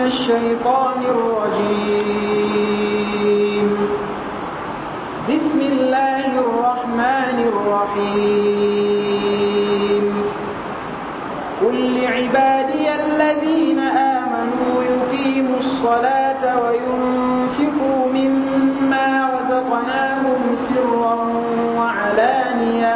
الشيطان الرجيم بسم الله الرحمن الرحيم قل لعبادي الذين آمنوا يقيموا الصلاة وينفقوا مما رزقناهم سرا وعلانية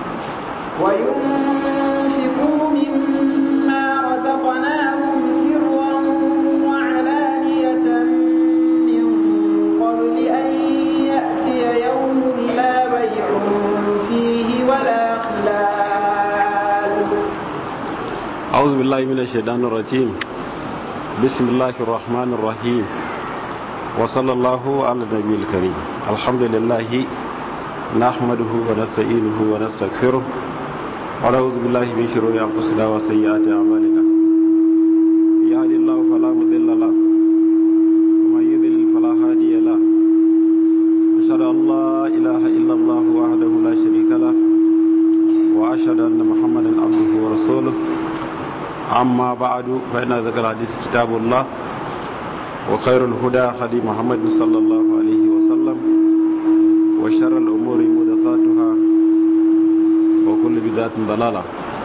وينفقوا مما رزقناهم سرا وعلانية من قبل أن يأتي يوم لا بيع فيه ولا خلال أعوذ بالله من الشيطان الرجيم بسم الله الرحمن الرحيم وصلى الله على النبي الكريم الحمد لله نحمده ونستعينه ونستغفره ونعوذ بالله من شرور أنفسنا وسيئات أعمالنا يهدي الله فلا مضل له ومن يضلل فلا هادي له أشهد أن لا إله إلا الله وحده لا شريك له وأشهد أن محمدا عبده ورسوله أما بعد فإن ذكر الحديث كتاب الله وخير الهدى هدي محمد صلى الله عليه وسلم وشر الأمور محدثاتها وكل بدعة ضلالة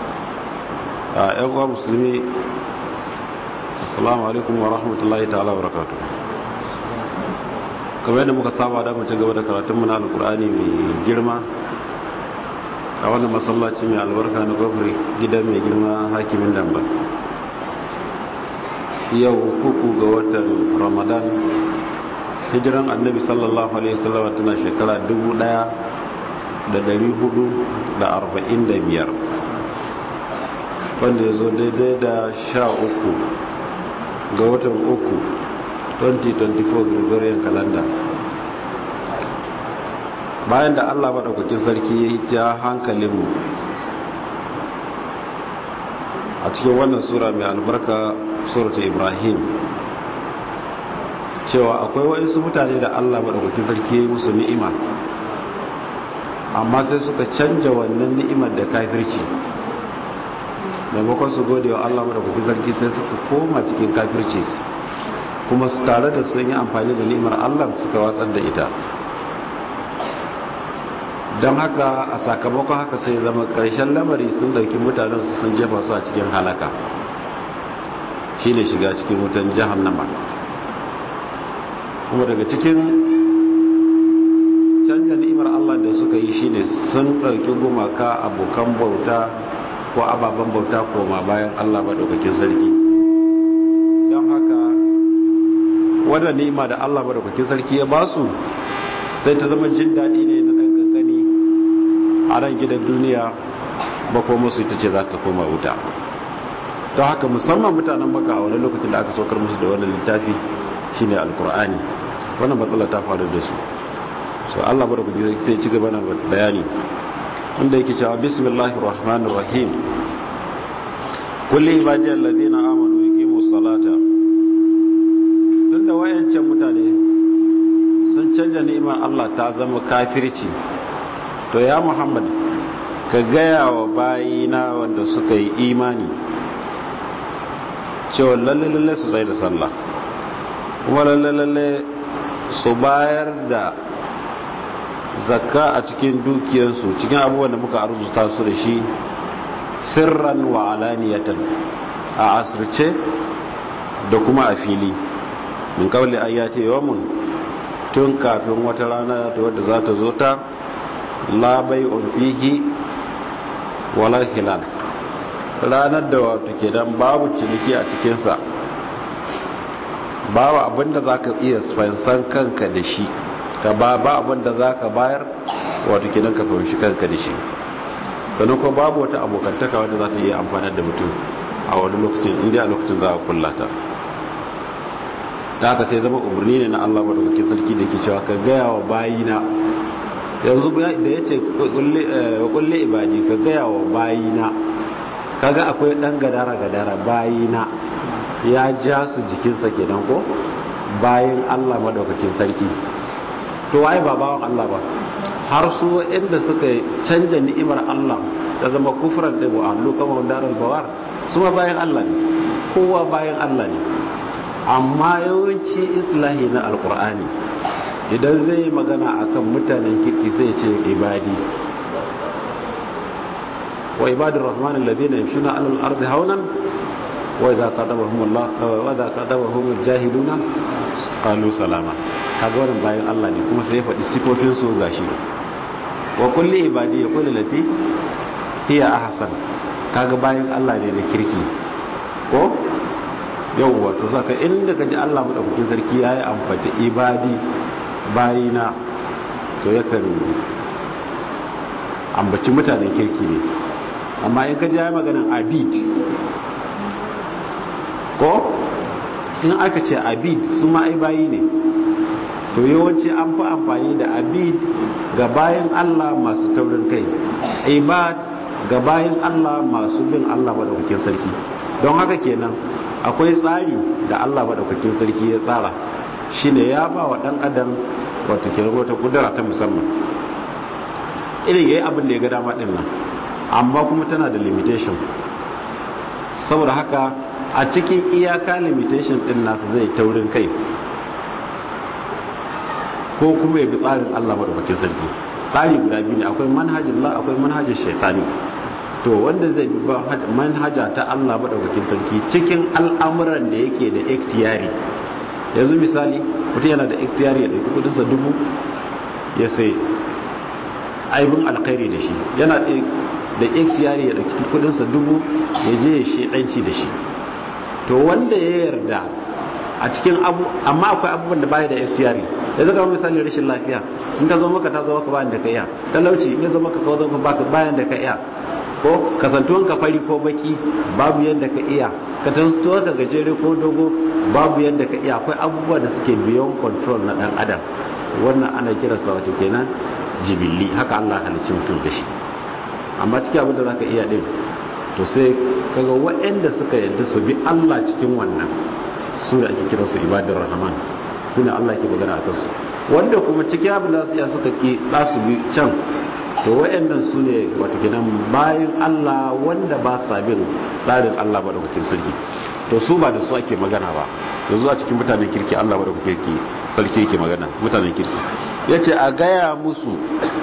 أيها المسلمين السلام عليكم ورحمة الله تعالى وبركاته kamar yadda muka saba da mu ci gaba da karatunmu na alkur'ani mai girma a wannan masallaci mai albarka na kofar gidan mai girma hakimin damba yau uku ga watan ramadan hijiran annabi sallallahu alaihi wasallam tana shekara 1445 wanda ya zo daidai da sha uku ga watan uku 2024 gregorian calendar bayan da allah maɗaukakin sarki ya yi ta hankalinmu a cikin wannan sura mai albarka surata ibrahim cewa akwai waɗansu mutane da allah maɗaukakin sarki ya yi musu ni'ima amma sai suka canja wannan ni'imar da kafirci maimakon su gode wa allah maɗaukakin sarki sai suka koma cikin kafirci kuma su tare da sun yi amfani da ni'imar allah suka watsar da ita don haka a sakamakon haka sai zama ƙarshen lamari sun dauki mutanen su sun jefa su a cikin halaka shi ne shiga cikin wutan jahannama kuma daga cikin canja ni'imar allah da suka yi shine sun ɗauki gumaka abokan bauta ko ababen bauta koma bayan allah maɗaukakin sarki don haka wadda ni'ima da allah maɗaukakin sarki ya basu sai ta zama jin daɗi ne na ɗan kankani a ran gidan duniya ba ko musu ita ce za ta koma wuta don haka musamman mutanen baka a wani lokacin da aka saukar musu da wani littafi shine alkur'ani wannan matsala ta faru da su so Allah bada kuji sai ci gaba na bayani inda yake cewa bismillahir rahmanir rahim kulli ibadiyal ladina amanu yuqimus salata tunda wayancan mutane sun canja ni'imar Allah ta zama kafirci to ya muhammad ka gaya wa bayina wanda suka yi imani cewa lalle su tsaye da sallah kuma lalle su bayar da zakka a cikin dukiyarsu cikin abubuwan da muka arzuta su da shi sirran wa alaniyatan a asirce da kuma a fili min kawai ayyate yawamun tun kafin wata rana wadda za ta zo ta la bai'un fihi wala hilal ranar da wato kenan babu ciniki a cikinsa babu abinda za ka iya fansan kanka da shi ka ba ba abinda za ka bayar wato kenan ka fahimci kanka da shi sannan kuma babu wata abokantaka wadda za ta iya amfanar da mutum a wani lokacin inda a lokacin za a kullata ta haka sai zama umarni ne na Allah madaukakin sarki da ke cewa ka gaya wa bayina yanzu da ya ce kulle ibadi ka gaya wa bayina kaga akwai dan gadara gadara bayina ya ja su jikinsa kenan ko bayan Allah madaukakin sarki to waye ba bawan Allah ba har su inda suka canja ni'imar Allah ta zama kufran da wa'allu kama daral bawar su ma bayan Allah ne kowa bayan Allah ne amma yawanci islahi na alkur'ani idan zai magana akan mutanen kirki sai ce ibadi wa ibadur rahman alladhina yamshuna 'ala al-ardi hawnan wa idza qadabahum Allah wa idza qadabahum al-jahiluna qalu salama kaga wannan bayan Allah ne kuma sai ya faɗi sifofin su gashi wa kulli ibadi yaqulu lati hiya ahsan kaga bayan Allah ne da kirki ko yawwa to saka inda kaji Allah madaukakin sarki yayi amfata ibadi bayina to yakan ambaci mutanen kirki ne amma in kaji yayi maganan abid ko in aka ce abid su ma ai bayi ne to yawanci an fi amfani da abid ga bayan Allah masu taurin kai ibad ga bayan Allah masu bin Allah madaukakin sarki don haka kenan akwai tsari da Allah madaukakin sarki ya tsara shine ya ba wa dan adam wato kenan wata kudura ta musamman irin yayi abin da ya ga dama din nan amma kuma tana da limitation saboda haka a cikin iyaka limitation din nasa zai taurin kai ko kuma ya bi tsarin Allah madaukakin sarki tsari guda biyu ne akwai manhajin Allah akwai manhajin shaitani to wanda zai bi manhaja ta Allah madaukakin sarki cikin al'amuran da yake da ikhtiyari yanzu misali mutum yana da ikhtiyari ya dauki kudin sa dubu ya sai aibin alkhairi da shi yana da ikhtiyari ya dauki kudin sa dubu ya je ya shedanci da shi to wanda ya yarda a cikin abu amma akwai abubuwan da baya da ikhtiyari da zaka misali rashin lafiya in ta zo maka ta zo maka bayan da ka iya talauci in ya zo maka ka zo maka bayan da ka iya ko kasantuwan ka fari ko baki babu yadda ka iya kasantuwan ka gajere ko dogo babu yadda ka iya akwai abubuwa da suke beyond control na dan adam wannan ana kiransa wato kenan jibilli haka Allah halicci mutum da shi amma cikin abin da zaka iya din to sai kaga waɗanda suka yadda su bi Allah cikin wannan su da ake kiransu ibadar rahman su ne Allah ke magana a kansu wanda kuma cikin abin da su iya suka ki za su bi can to waɗannan su ne wato kenan bayan Allah wanda ba sa bin tsarin Allah ba da sarki to su ba da su ake magana ba da zuwa cikin mutanen kirki Allah ba da kirki sarki yake magana mutanen kirki yace a gaya musu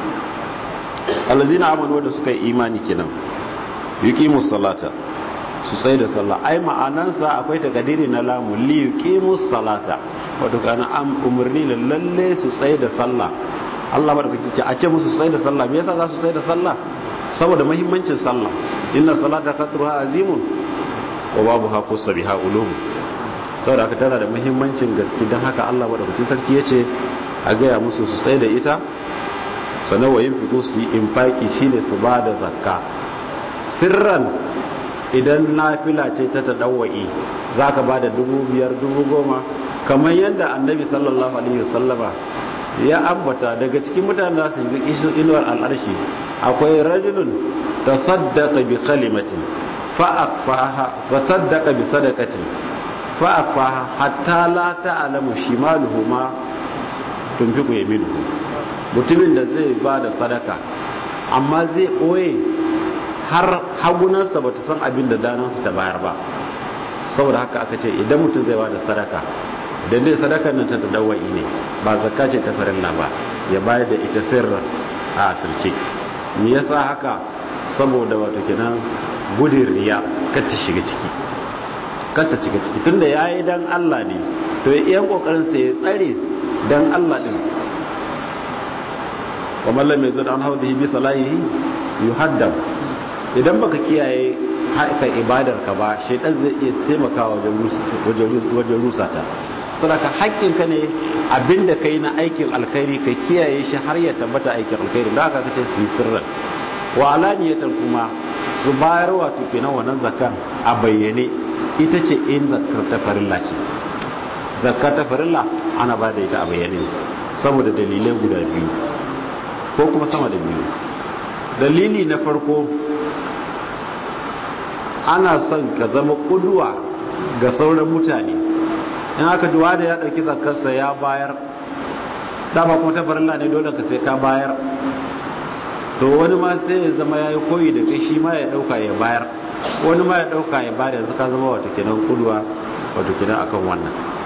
allazina amanu wanda suka yi imani kenan yuqimus salata su tsaye da sallah ai ma'anansa akwai takadiri na lamu li yuqimus salata wato kana am umarni da lalle su tsaye da sallah Allah ba da kake ce a ce musu tsaye da sallah me yasa za su tsaye da sallah saboda muhimmancin sallah inna salata qadruha azimun wa babu ha kusabiha ulum saboda haka tana da muhimmancin gaske dan haka Allah ba da kake sarki yace a gaya musu su tsaye da ita sannan wa yin fiko su yi infaki shine su ba da zakka sirran idan nafila ce ta taɗawa'i za ka ba da dubu biyar dubu goma kamar yadda annabi sallallahu alaihi wasallama ya ambata daga cikin mutane da su yi inuwar al'arshi akwai rajulun ta saddaka bi kalimatin fa'akfaha wa saddaka bi sadakatin fa'akfaha hatta la ta'lamu shimaluhu ma tunfiqu yaminuhu mutumin da zai ba da sadaka amma zai ɓoye har hagunansa ba ta san abin da danansa ta bayar ba saboda haka aka ce idan mutum zai ba da sadaka idan dai sadakar nan ta dawai ne ba zakka ce ta farilla ba ya bayar da ita sirra a asirce me yasa haka saboda wato kenan gudun riya kar ta shiga ciki kar ta shiga ciki tunda yayi dan Allah ne to ya iya kokarin sa ya tsare dan Allah din wa man lam yazid an hawdihi bi salahihi yuhaddam idan baka kiyaye haika ibadar ka ba shaitan zai iya taimakawa wajen rusa ta sadaka haƙƙin ka ne abinda kai na aikin alkhairi ka kiyaye shi har ya tabbata aikin alkhairi da aka kace su yi sirran wa alaniyatan kuma su bayar wato kenan wannan zakan a bayyane ita ce in zakar ta farilla ce zakar ta farilla ana ba da ita a bayyane saboda dalilai guda biyu ko kuma sama da biyu dalili na farko ana son ka zama kuduwa ga sauran mutane in aka duwa da ya dauki zakarsa ya bayar dama kuma ta farilla ne dole ka sai ka bayar to wani ma sai ya zama ya yi koyi da kai shi ma ya dauka ya bayar wani ma ya dauka ya bayar yanzu ka zama wata kenan kuduwa wato kenan akan wannan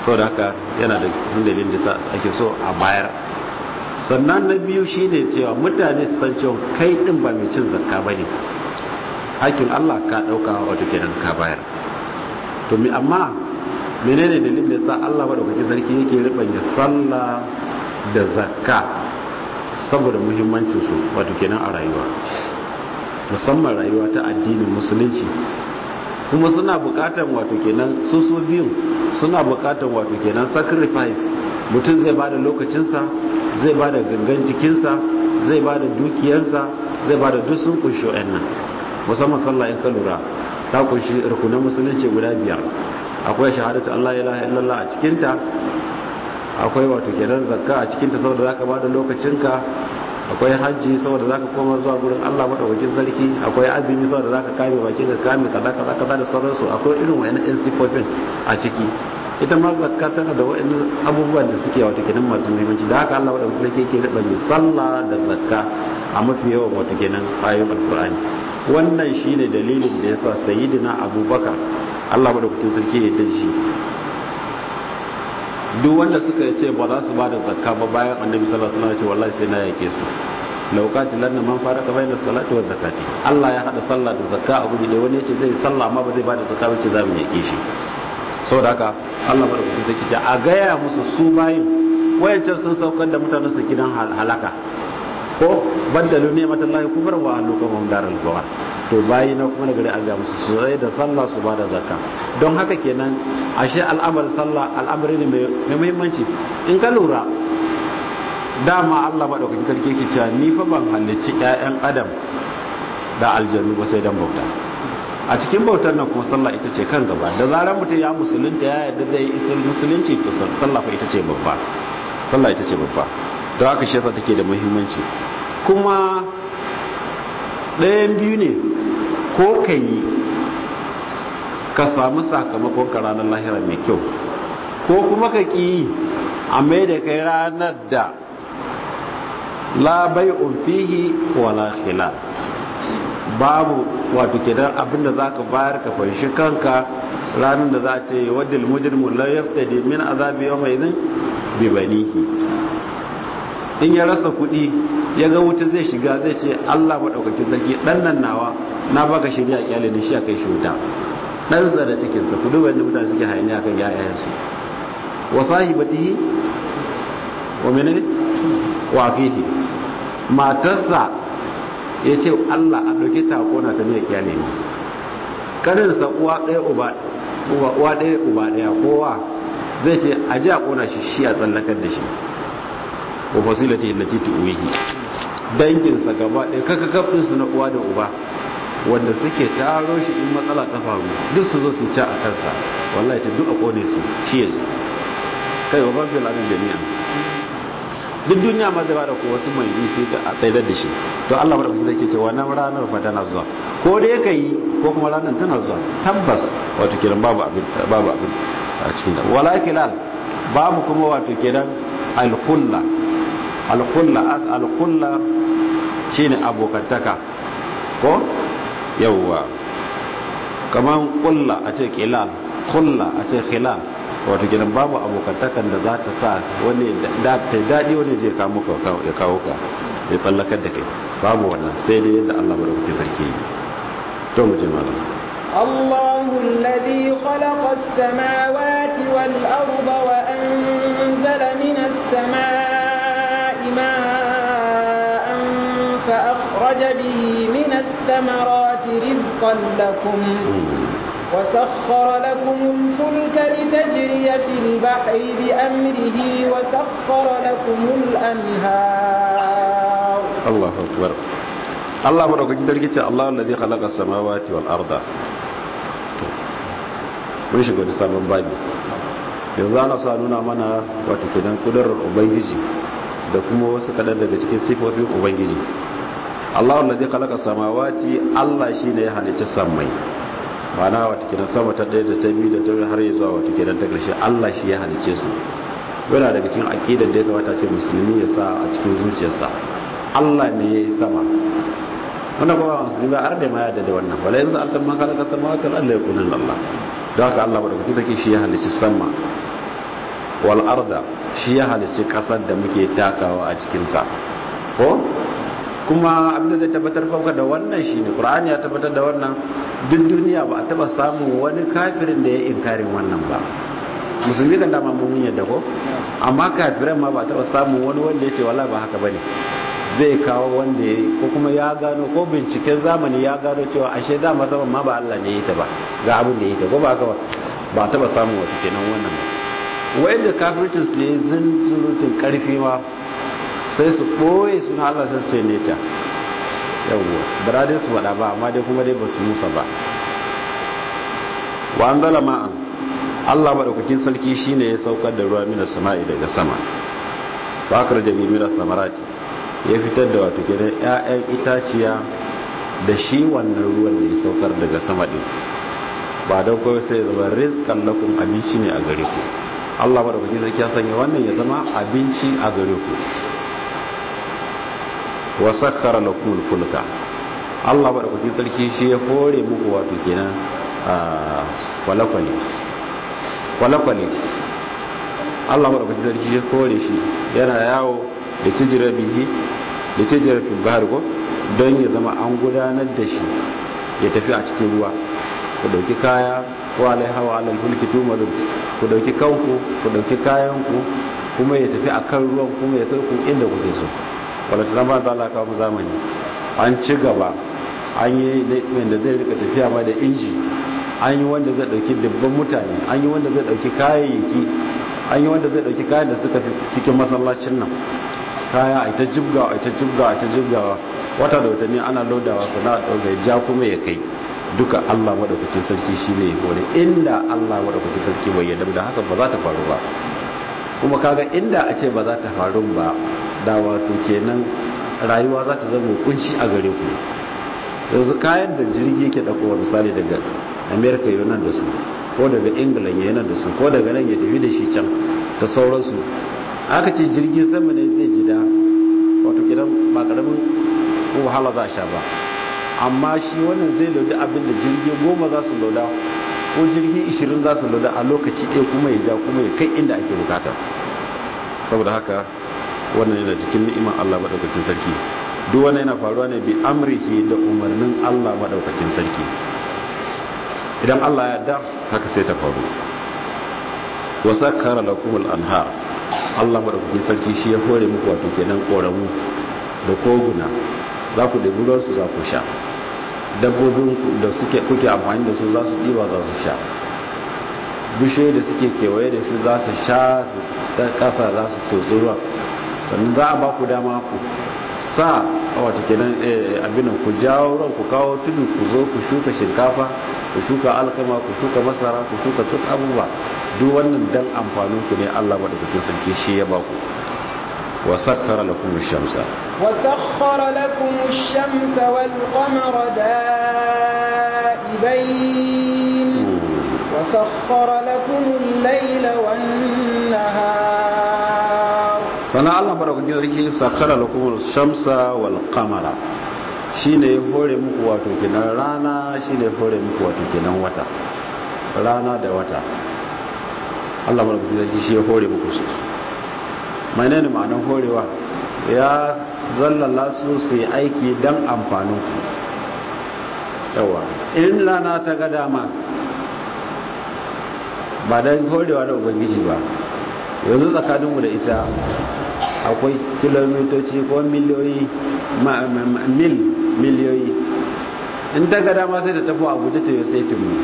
saboda haka yana da cikin dalilin da ake so a bayar sannan na biyu shine cewa mutane su san cewa kai din ba mai cin zakka bane hakkin Allah ka dauka wato kenan ka bayar to mi amma menene dalilin da sa Allah madaukakin sarki yake ribanya sallah da zakka saboda muhimmancin su wato kenan a rayuwa musamman rayuwa ta addinin musulunci kuma suna bukatan wato kenan su su biyun suna bukatan wato kenan sacrifice mutum zai bada lokacinsa zai bada gangan jikinsa zai bada dukiyarsa zai bada duk sun kunshi nan musamman sallah in ka lura ta kunshi rukunan musulunci guda biyar akwai shahadatu Allah ilaha illallah a cikinta akwai wato kenan zakka a cikinta saboda zaka bada lokacinka akwai hajji saboda zaka koma zuwa gurin Allah madaukakin sarki akwai azumi saboda zaka kame bakin ka kame kaza kaza kaza da sauransu akwai irin wayannan yan sifofin a ciki ita ma zakka tana da wayannan abubuwan da suke wato kenan masu muhimmanci da haka Allah madaukakin sarki yake riba mai sallah da zakka a mafi yawan wato kenan ayoyin alqur'ani wannan shine dalilin da yasa sayyidina abubakar Allah madaukakin sarki ya yarda shi duk wanda suka ce ba za su ba da zakka ba bayan annabi sallallahu alaihi wasallam ce wallahi sai na yake su laukati lanna man faraka bayna salati wa zakati Allah ya hada sallah da zakka a guri da wani yace zai sallah amma ba zai ba da zakka ba ce za mu yake shi saboda haka Allah ba da kuma sai ce a gaya musu su bayin wayancan sun saukar da mutanen su gidan halaka ko baddalu ni'matallahi kufran wa alukum daral bawar to bayi na kuma gari an ga musu su zai da sallah su bada zakka don haka kenan ashe al'amarin sallah al'amari ne mai muhimmanci in ka lura dama Allah madaukakin sarki yake cewa ni fa ban halicci ƴaƴan adam da aljannu ba sai dan bauta a cikin bautar nan kuma sallah ita ce kan gaba da zarar mutum ya musulunta ya yarda zai yi musulunci to sallah fa ita ce babba sallah ita ce babba don haka shi yasa take da muhimmanci kuma ɗayan biyu ne ko ka yi ka samu sakamakon ka ranar lahira mai kyau ko kuma ka ƙi a mai da kai ranar da labai fihi wala khila babu wato kenan abinda za ka bayar ka fanshi kanka ranar da za a ce wadda mujrimu la yaftadi min azabi yawma idhin bi banihi in ya rasa kuɗi ya ga wuta zai shiga zai ce Allah maɗaukakin sarki ɗan nan nawa na baka shirya kyale ni shi a kai shi wuta ɗan da cikinsa ku duba yadda mutane suke hayani a kan yayayensu wa sahibatihi wa menene wa akihi matarsa ya ce Allah a ɗauke ta kona ta ne kyale ni kaninsa uwa ɗaya uba uwa ɗaya uba ɗaya kowa zai ce a ji a kona shi shi a tsallakar da shi wa fasilati allati tuwihi danginsa gaba ɗaya kakakafin su na uwa da uba wanda suke taro shi in matsala ta faru duk su zo su ci a kansa wallahi ce duk a kone su shi yanzu kai wa ban fil abin jami'a duk duniya ma zai bada ko wasu mai yi sai ta tsaidar da shi to Allah bada kuma yake cewa nan ranar fa tana zuwa ko dai ka yi ko kuma ranar tana zuwa tabbas wato kiran babu abin babu abin a cikin da wala kilal babu kuma wato kiran al-kulla al-kulla al-kulla shine abokantaka ko yawwa kaman kulla a ce kilal kulla a ce khilal wato gidan babu abokantakan da za ta sa wani da ta daɗi wani je kawo ka ya kawo ka ya tsallakar da kai babu wannan sai dai yadda Allah bada kuke sarki yi to mu je malam الله الذي خلق السماوات والأرض وأنزل من السماء ماء فأخرج به من الثمرات رزقا لكم وسخر لكم الفلك لتجري في البحر بأمره وسخر لكم الأنهار الله أكبر الله بارك فيك الله الذي خلق السماوات والأرض mun shiga da sabon babi yanzu ana sa nuna mana wato kenan kudurar ubangiji da kuma wasu kadan daga cikin sifofin ubangiji Allah wallazi khalaqa samawati Allah shine ya halicci samai mana wata kenan sama ta ɗaya da ta biyu da ta har zuwa wata kenan ta ƙarshe Allah shi ya halice su yana daga cikin aqidar da ya kamata ce musulmi ya sa a cikin zuciyarsa Allah ne ya yi sama wannan kuma musulmi ba har da ma yadda da wannan wala yanzu alkan man khalaqa samawati wal ardi yakunan Allah don haka Allah bada kuke shi ya halici sama wal arda shi ya halicci kasar da muke takawa a cikinta ko kuma abinda zai tabbatar kanka da wannan shine qur'ani ya tabbatar da wannan duk duniya ba a taba samun wani kafirin da ya inkarin wannan ba musulmi kan dama mun yadda ko amma kafiran ma ba a taba samun wani wanda ya ce wallahi ba haka bane zai kawo wanda ya ko kuma ya gano ko binciken zamani ya gano cewa ashe dama saman ma ba Allah ne ya yi ta ba ga abin da ya yi ta ko ba haka ba ba a taba samun wata kenan wannan ba wa'inda kafircin su yayi zunzurutun karfi ma sai su ɓoye suna Allah sai su ce neca yawwa biradin su faɗa ba amma dai kuma dai ba su musa ba wa an zala ma'an Allah maɗaukakin sarki shine ya saukar da ruwa minas sama'i daga sama bakar da bi minas samarati ya fitar da wato kenan ƴaƴan itaciya da shi wannan ruwan da ya saukar daga sama din ba don kawai sai ya zama rizqan lakum abinci ne a gare ku Allah maɗaukakin sarki ya sanya wannan ya zama abinci a gare ku wa sakkara lakum fulka Allah madaukakin sarki shi ya kore muku wato kenan kwalakwale kwalakwale Allah madaukakin sarki shi ya kore shi yana yawo da tijira bihi da tijira fil bahar ko don ya zama an gudanar da shi ya tafi a cikin ruwa ku dauki kaya ko alai hawa alal fulki tumaru ku dauki kanku ku dauki kayanku kuma ya tafi akan ruwan kuma ya kai ku inda kuke so kwalata ba za a kawo zamani an ci gaba an yi wanda zai rika tafiya ma da inji an yi wanda zai dauki dubban mutane an yi wanda zai dauki kayayyaki an yi wanda zai dauki kayan da suka fi cikin masallacin nan kaya a ita jibgawa a ita jibgawa a ita jibgawa wata da watanni ana lodawa sana dauka ja kuma ya kai duka Allah madaukakin sarki shine ya kore inda Allah madaukakin sarki bai yarda da haka ba za ta faru ba kuma kaga inda a ce ba za ta faru ba da wato kenan rayuwa za ta zama kunci a gare ku yanzu kayan da jirgi yake dakowa misali daga america yi nan da su ko daga england ya nan da su ko daga nan ya tafi da shi can da sauransu aka ce jirgin sama ne zai ji da wato kenan ba karamin wahala za a sha ba amma shi wannan zai lauda abin da jirgi goma za su lauda ko jirgi ishirin za su lauda a lokaci ɗaya kuma ya ja kuma ya kai inda ake bukata saboda haka wannan yana cikin ni'imar Allah madaukakin sarki duk wannan yana faruwa ne bi amrihi da umarnin Allah madaukakin sarki idan Allah ya da haka sai ta faru wa sakkara lakum al-anhar Allah madaukakin sarki shi ya hore muku wato kenan koramu da koguna za ku ɗebi ruwan su za ku sha dabbobin da suke kuke amfani da su za su ɗiba za su sha bishiyoyi da suke kewaye da su za su sha su ta ƙasa za su tsotsi ruwan sannan za a ba ku dama ku sa wata kenan abin ku jawo ruwan ku kawo tudu ku zo ku shuka shinkafa ku shuka alkama ku shuka masara ku shuka duk abubuwa duk wannan dan amfanin ku ne Allah madaukakin sarki shi ya ba ku wa sakkara lakum ash-shamsa wa sakhkhara lakum ash-shamsa wal qamara da'ibain wa sakhkhara lakum al-layla wan nahar sana Allah madaukakin sarki sakkara lakum ash-shamsa wal qamara shine ya hore muku wato kenan rana shine ya hore muku wato kenan wata rana da wata Allah madaukakin sarki shi ya hore muku su menene ma'anar horewa ya zallala su su yi aiki don amfanin ku yawa in rana ta ga dama ba don horewa da ubangiji ba yanzu tsakaninmu da ita akwai kilomitoci ko miliyoyi mil miliyoyi in ta ga dama sai da tafi abuja ta yi sai mu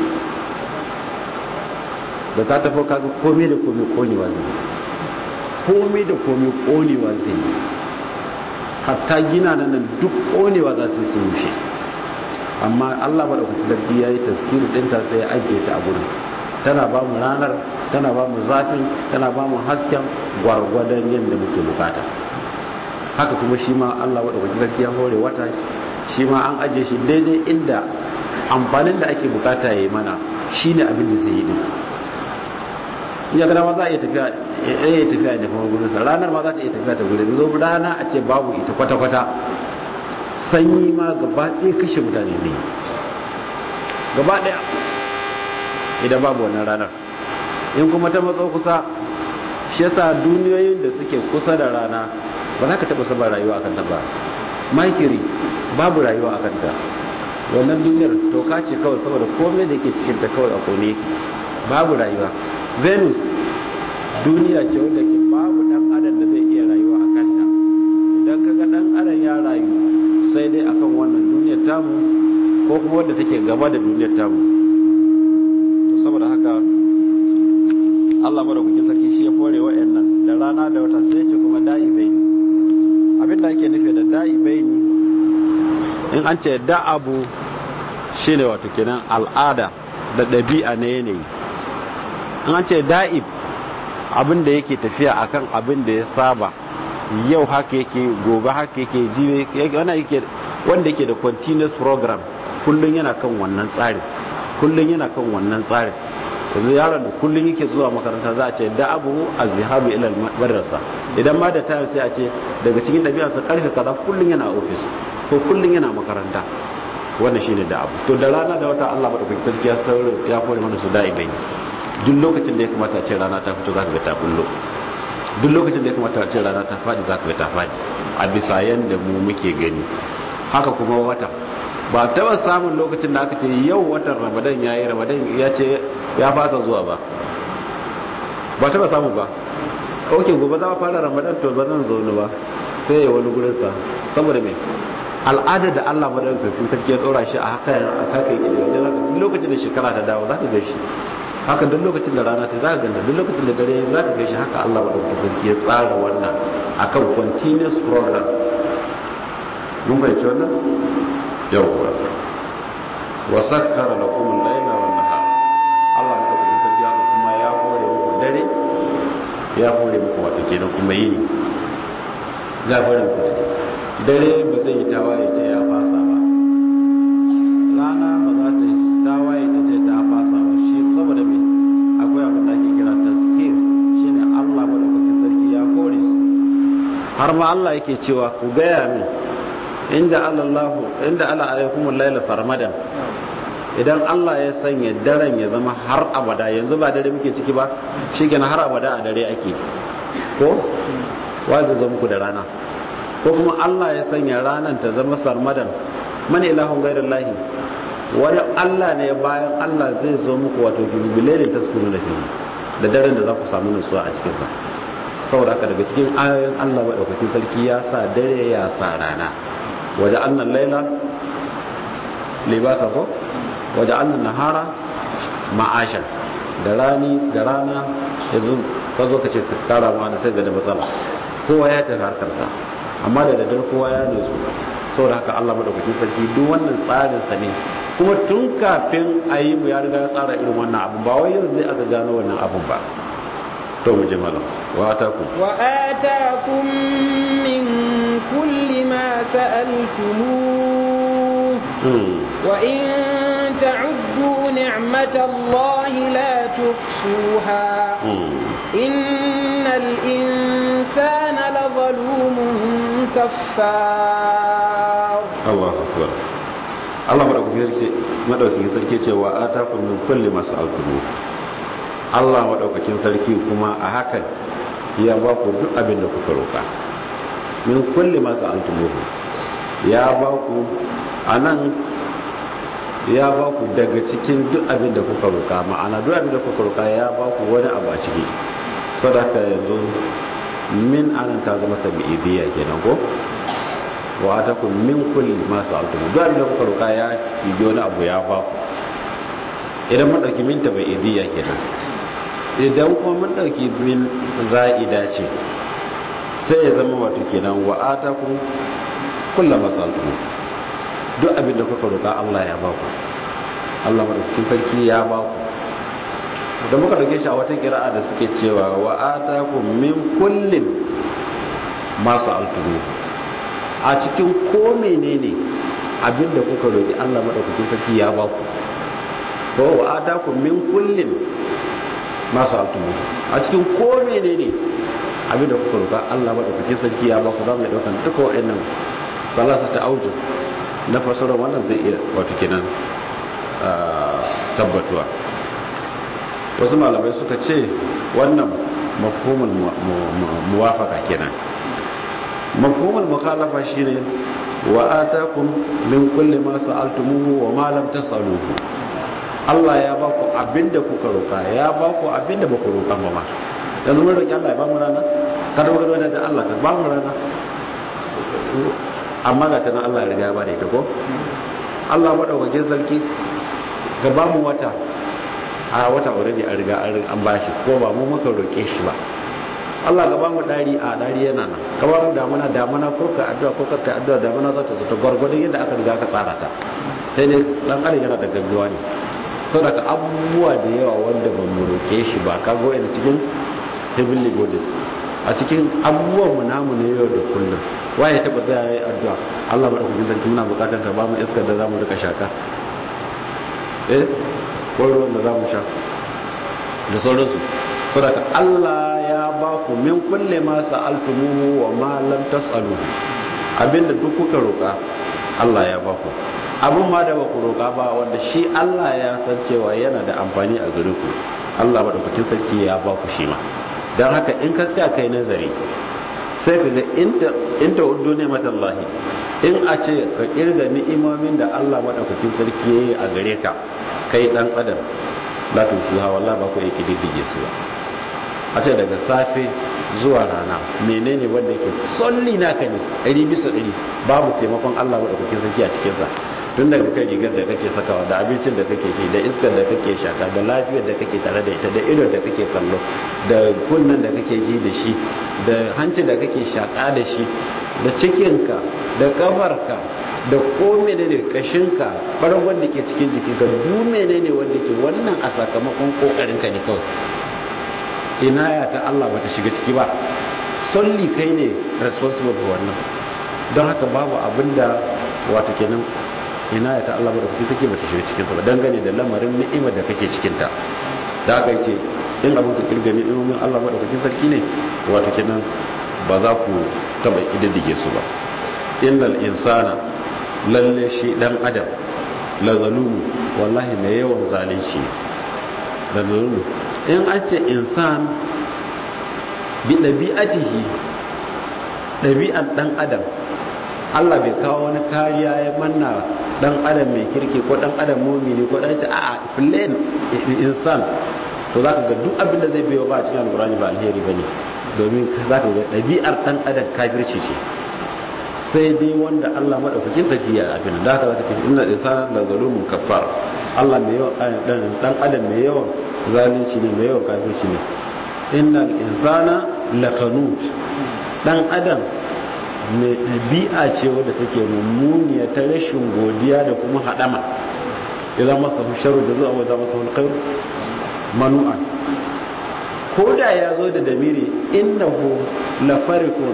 da ta tafi kaga komai da komai konewa zai komai da komai konewa zai yi hatta gina nan duk konewa za su rushe amma allah ba da sarki ya yi taskiri ɗinta sai ya ajiye ta a gurin tana ba mu ranar tana ba mu zafin tana ba mu hasken gwargwadon yadda muke bukata haka kuma shi ma allah wadda wajen sarki ya hore wata shi ma an ajiye shi daidai inda amfanin da ake bukata ya yi mana shi ne abin da zai yi din ya gada ma za a iya tafiya ya iya tafiya da kuma gudunsa ranar ma za ta iya tafiya ta gudun zo rana a ce babu ita kwata-kwata sanyi ma gaba ɗaya kashe mutane ne gaba ɗaya idan babu wannan ranar in kuma ta matso kusa shi yasa duniyoyin da suke kusa da rana ba za ka taba saba rayuwa akan ta ba makiri babu rayuwa akan ta wannan duniyar toka ce kawai saboda komai da ke cikin ta kawai a kone babu rayuwa venus duniya ce wanda ke babu dan adam da zai iya rayuwa a kanta idan kaga dan adam ya rayu sai dai akan wannan duniyar tamu ko kuma wanda take gaba da duniyar tamu to saboda haka Allah madaukakin sarki shi ya fore wa'annan da rana da wata sai ce kuma da'ibai ne abinda ake nufi da da'ibai ne in an ce da'abu shine wato kenan al'ada da ɗabi'a na yanayi in an ce da'ib abin da yake tafiya akan abin da ya saba yau haka yake gobe haka yake jiwe wanda yake da continuous program kullum yana kan wannan tsarin kullum yana kan wannan tsarin yanzu yaron da kullum yake zuwa makaranta za a ce da abu a zihabu ilal madrasa idan ma da tayo sai a ce daga cikin ɗabi'arsa karfe kaza kullum yana ofis ko kullum yana makaranta wannan shine da abu to da rana da wata Allah madaukakin sarki ya sauri ya kore mana su da'ibai duk lokacin da ya kamata a ce rana ta fito zaka ga ta bullo duk lokacin da ya kamata a ce rana ta fadi zaka ga ta fadi a bisa yanda mu muke gani haka kuma wata ba taba samun lokacin da aka ce yau watan ramadan ya yi ramadan ya ce ya fasa zuwa ba ba taba samu ba ok gobe za a fara ramadan to ba zan zaune ba sai ya wani gurinsa saboda mai al'ada da allah madaukakin sun tarki ya tsora shi a haka a haka yake da wani lokacin da shekara ta dawo za ka gashi haka duk lokacin da rana ta za ka ganta duk lokacin da dare za ka gashi haka allah madaukakin sarki ya tsara wannan akan continuous program mun fahimci wannan yawwa wa sakkara lakum al-layla wan nahar Allah ya tabbata sarki haka kuma ya hore muku dare ya hore muku wato kenan kuma yini ya hore muku dare ba zai yi tawaye ce ya fasa ba rana ba za ta yi tawaye ta ce ta fasa ba shi saboda me akwai abin da ake kira taskir shine Allah madaukakin sarki ya hore su har ma Allah yake cewa ku gaya min inda Allah inda Allah alaikumul laila sarmadan idan Allah ya sanya daren ya zama har abada yanzu ba dare muke ciki ba shikenan har abada a dare ake ko wa zai zo muku da rana ko kuma Allah ya sanya ranan ta zama sarmadan man ilahun ghairullahi wani Allah ne bayan Allah zai zo muku wato bibilai ta sukunu da fili da daren da za ku samu nutsuwa a cikin sa saboda haka daga cikin ayoyin Allah madaukakin sarki ya sa dare ya sa rana waje annan laila libasa ko waje annan nahara ma'ashan da rani da rana yanzu ka zo ka ce ka kara ma da sai ga da matsala kowa ya tafi harkarsa amma da daddare kowa ya nutsu saboda haka Allah madaukakin sarki duk wannan tsarin sa ne kuma tun kafin a yi mu ya riga ya tsara irin wannan abun ba wai yanzu zai aka gano wannan abun ba to mu je malam wa atakum wa atakum min kulli ma sa'altumuh wa in ta'uddu ni'matallahi la tuhsuha innal insana lazalumun kaffar Allahu akbar Allah madaukakin sarki ce wa atakum min kulli ma sa'altumuh Allah maɗaukakin sarki kuma a hakan ya ba ku duk abin da kuka roƙa min kulli masu altumuhu ya ba ku a nan ya ba ku daga cikin duk abin da kuka roƙa ma'ana duk abin da kuka roƙa ya ba ku wani abu a ciki sadaka yanzu min anan ta zama tabi'idiyya kenan ko wa ta ku min kulli masu altumuhu duk abin da kuka roƙa ya yi wani abu ya ba ku idan maɗauki min tabi'idiyya kenan idan kuma mun ɗauki min za'ida ce sai ya zama wato kenan wa atakum kullu masaltu duk abin da kuka roƙa Allah ya baku Allah madaukakin sarki ya baku da muka dauke shi a wata kira'a da suke cewa wa atakum min kullin ma sa'altu a cikin ko menene abin da kuka roƙi Allah madaukakin sarki ya baku ko wa atakum min kullin masu altumu a cikin ko menene abinda kuka roƙa Allah madaukakin sarki ya ba ku za mu daukan duka wa'annan salasa ta auju na fasarar wannan zai iya wato kenan tabbatuwa wasu malamai suka ce wannan mafhumul muwafaqa kenan mafhumul mukhalafa shine wa atakum min kulli ma sa'altumuhu wa ma lam tas'aluhu Allah ya ba ku abinda kuka roka ya ba ku abinda ba ku roka ba ma yanzu mun roki Allah ya ba mu rana kada mu ga da Allah ka ba mu rana amma ga tana Allah ya riga ya ba da ita ko Allah madaukakin sarki ga ba mu wata a wata already an riga an bashi ko ba mu muka roke shi ba Allah ga ba mu dari a dari yana nan ka ba mu damana damana ko ka addu'a ko ka addu'a damana za ta zo ta gwargwadon yadda aka riga ka tsara ta sai ne dan adam yana da gaggawa ne saboda ka abubuwa da yawa wanda ba mu roke shi ba ka go ina cikin heavenly bodies a cikin abubuwan mu namu ne yau da kullum waye taba zai yi addu'a Allah madaukakin sarki muna bukatar ka ba mu iskar da zamu rika shaka eh ko ruwan da zamu sha da sauransu saboda Allah ya ba ku min kulle ma sa'altumuhu wa ma lam tas'alu abinda duk kuka roka Allah ya ba ku abin ma da ba ku roka ba wanda shi Allah ya san cewa yana da amfani a gare ku Allah madaukakin sarki ya ba ku shi ma dan haka in ka tsaya kai nazari sai ka ga inda inda uddu ne matallahi in a ce ka kirga ni'imomin da Allah madaukakin sarki ya yi a gare ka kai dan adam la tusuha wallahi ba ku yake diddige su ba a ce daga safe zuwa rana menene wanda yake solli naka ne ɗari bisa ɗari babu taimakon Allah maɗaukakin sarki a cikinsa tun daga kan rigar da kake sakawa da abincin da kake ci da iskar da kake shaka da lafiyar da kake tare da ita da idon da kake kallo da kunnen da kake ji da shi da hancin da kake shaka da shi da cikinka da kafarka da ko menene kashinka ɓargon da ke cikin jikinka duk menene wanda ke wannan a sakamakon kokarinka ne kawai inaya ta Allah bata shiga ciki ba solli kai ne responsible for wannan don haka babu abinda wato kenan inaya ta Allah bata take bata shiga cikin sa ba dangane da lamarin ni'imar da kake cikin ta da haka yace in abin ka kirga ni'imomin Allah bata kake sarki ne wato kenan ba za ku taba ididdige su ba innal insana lalle shi dan adam la zalumu wallahi mai yawan zalunci da zalumu in an ce insan bi ɗabi'atihi ɗabi'an ɗan adam Allah bai kawo wani kariya ya manna ɗan adam mai kirki ko ɗan adam mumini ko ɗan ce a plain insan to za ka ga duk abin da zai biyo ba a cikin alkurani ba alheri ba ne domin za ka ga ɗabi'ar ɗan adam kafirci ce sai dai wanda Allah maɗaukakin sarki ya abin da haka za ka ce inna insana la zalumun kafar Allah mai yawan ɗan adam mai yawan zalunci ne mai yawan kafirci ne innal insana lakanut dan adam mai ɗabi'a ce wadda take mummuniya ta rashin godiya da kuma haɗama idan masa sharu da zuwa wadda masa alkhairu manu'a ko da ya zo da damiri innahu lafarikun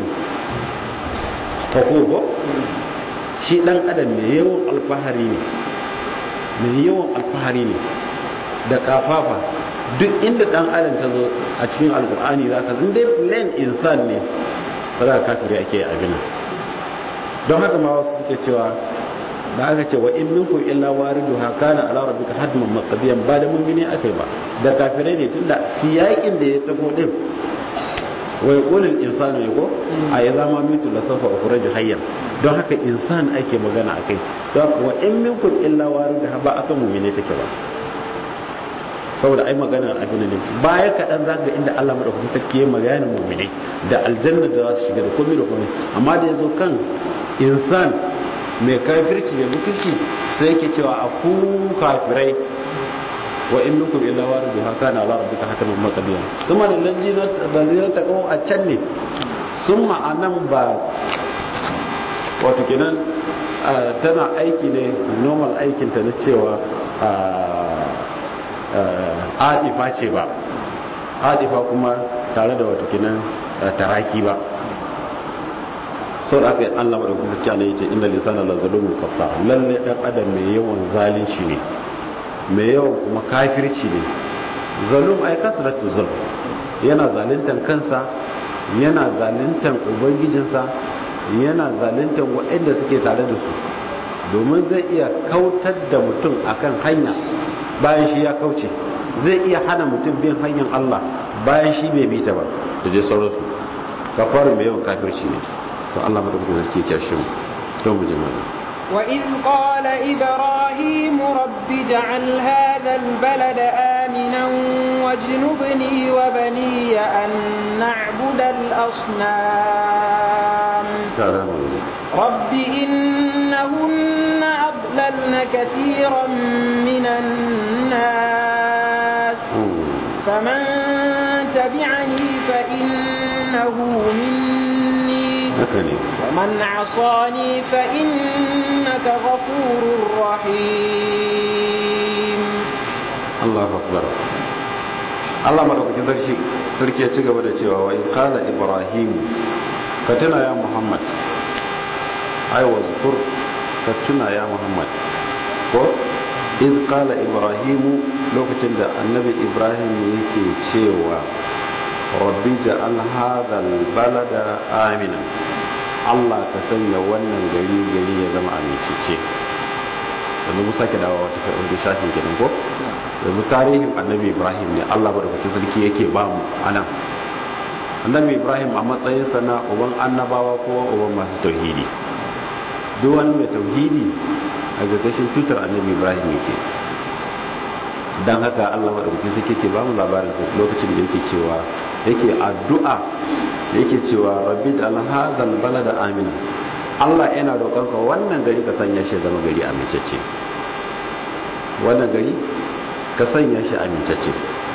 fakogo shi dan adam mai yawan alfahari ne mai yawan alfahari ne da kafafa duk inda dan adam ta zo a cikin alkur'ani za ka zin dai plain insan ne ba za ka kafiri ake abin don haka ma wasu suke cewa da aka ce wa in minkum illa waridu hakana ala rabbika hadman maqdiyan ba da mu'mini akai ba da kafirai ne tunda siyakin da ya tafo din wa yaqulul insanu yako a ya zama mitu la safa ukhraju hayyan don haka insan ake magana akai don wa in minkum illa waridu ba akan mu'mini take ba saboda ai magana abin ne baya kaɗan za ga inda Allah madaukakin sarki ya magana mu'minai da aljanna da za su shiga da komai da komai amma da yazo kan insan mai kafirci da mutunci sai yake cewa a ku kafirai wa in minkum illa waridu haka na Allah rabbika hakaman maqdiyan kuma da lajina da ta kawo a can ne sun ma'anan ba wato kenan tana aiki ne normal aikinta na cewa adifa ce ba adifa kuma tare da wato kinan taraki ba sau da aka yi allah da kuma zuciya ne ya ce inda lisana la zalumun kafa lalle dan adam mai yawan zalunci ne mai yawan kuma kafirci ne zalum ai kasratu zulm yana zaluntan kansa yana zaluntan ubangijinsa yana zaluntan waɗanda suke tare da su domin zai iya kautar da mutum akan hanya bayan shi ya kauce zai iya hana mutum bin hanyar Allah bayan shi bai bi ta ba da je sauransu kafarin mai yawan kafirci ne to Allah madaukakin sarki ya shi mu don mu jama'a وإذ قال إبراهيم رب اجعل هذا البلد آمنا واجنبني وبني أن نعبد الأصنام رب إنهن أضللن كثيرا من الناس فمن تبعني فإنه مني ومن عصاني فإنك غفور رحيم الله أكبر Allah madaukakin sarki sarki ya ci gaba da cewa wa qala ibrahim ka tuna ya muhammad ai wa zkur ka tuna ya muhammad ko iz qala ibrahim lokacin da annabi ibrahim yake cewa rabbi ja'al hadha balada amina Allah ka sanya wannan gari gari ya zama amincicce yanzu mu sake dawo wata wani shafin kenan ko yanzu tarihin annabi ibrahim ne Allah ba da kuke sarki yake ba mu anan annabi ibrahim a matsayinsa na uban annabawa ko uban masu tauhidi duk wani mai tauhidi a gagashin tutar annabi ibrahim yake don haka Allah ba da kuke sarki yake ba mu labarin sa lokacin da yake cewa yake addu'a yake cewa rabbi da alhazal balada amina Allah yana roƙonka wannan gari ka sanya shi zama gari amincacce wannan gari ka sanya shi amincacce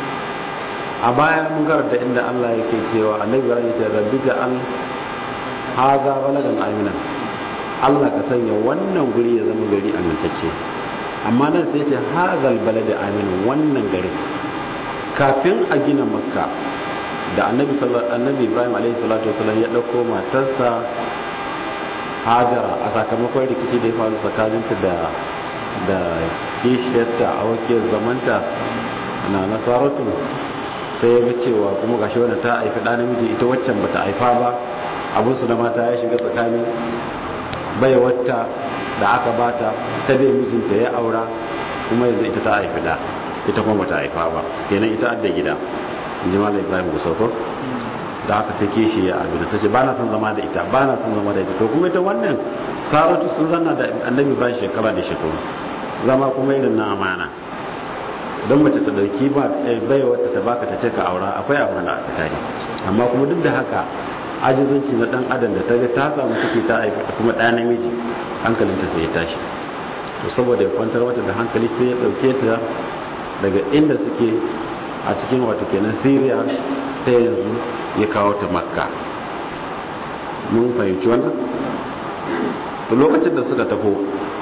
a baya mun karanta inda Allah yake cewa annabi ibrahim ya ce rabbi da al haza baladan amina Allah ka sanya wannan guri ya zama gari amintacce amma nan sai ce hazal balada amina wannan garin kafin a gina makka da annabi annabi ibrahim alaihi salatu wasallam ya dauko matarsa hajara a sakamakon rikici da ya faru tsakaninta da da kishiyarta a wakil zamanta na nasaratu sai ya ga cewa kuma gashi wanda ta haifi ɗa namiji ita waccan bata haifa ba abinsu da mata ya shiga tsakani bai wata da aka bata ta bai mijinta ya aura kuma yanzu ita ta haifi ɗa ita kuma bata haifa ba kenan ita adda gida in ji malam ibrahim gusauko da aka sai kishi ya abin ta ce ba na son zama da ita ba na son zama da ita to kuma ita wannan saratu sun zanna da annabi bayan shekara da shekaru zama kuma irin na amana don mace ta dauki ba bai wata ta baka ta ce ka aura akwai amana a tsakani amma kuma duk da haka ajizanci na dan adam da ta ga ta samu ciki ta aika kuma ɗa namiji hankalinta sai ya tashi to saboda ya kwantar wata da hankali sai ya dauke ta daga inda suke a cikin wato kenan syria ta yanzu ya kawo ta makka mun fahimci wannan to lokacin da suka tafo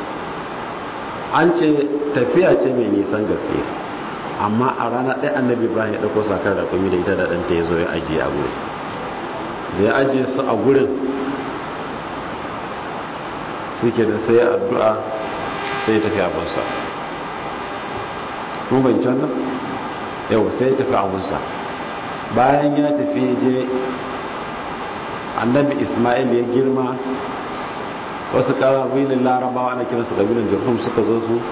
an ce tafiya ce mai nisan gaske amma a rana ɗaya annabi ibrahim ya ɗauko sakar da kumi da ita da ɗanta ya zo ya ajiye a gurin da ya ajiye su a gurin suke da sai addu'a sai ya tafi abinsa mun fahimci wannan yau sai ya tafi abinsa bayan ya tafi je annabi ismail ya girma wasu ƙabilin larabawa ana kiransu ƙabilin jirhum suka zo su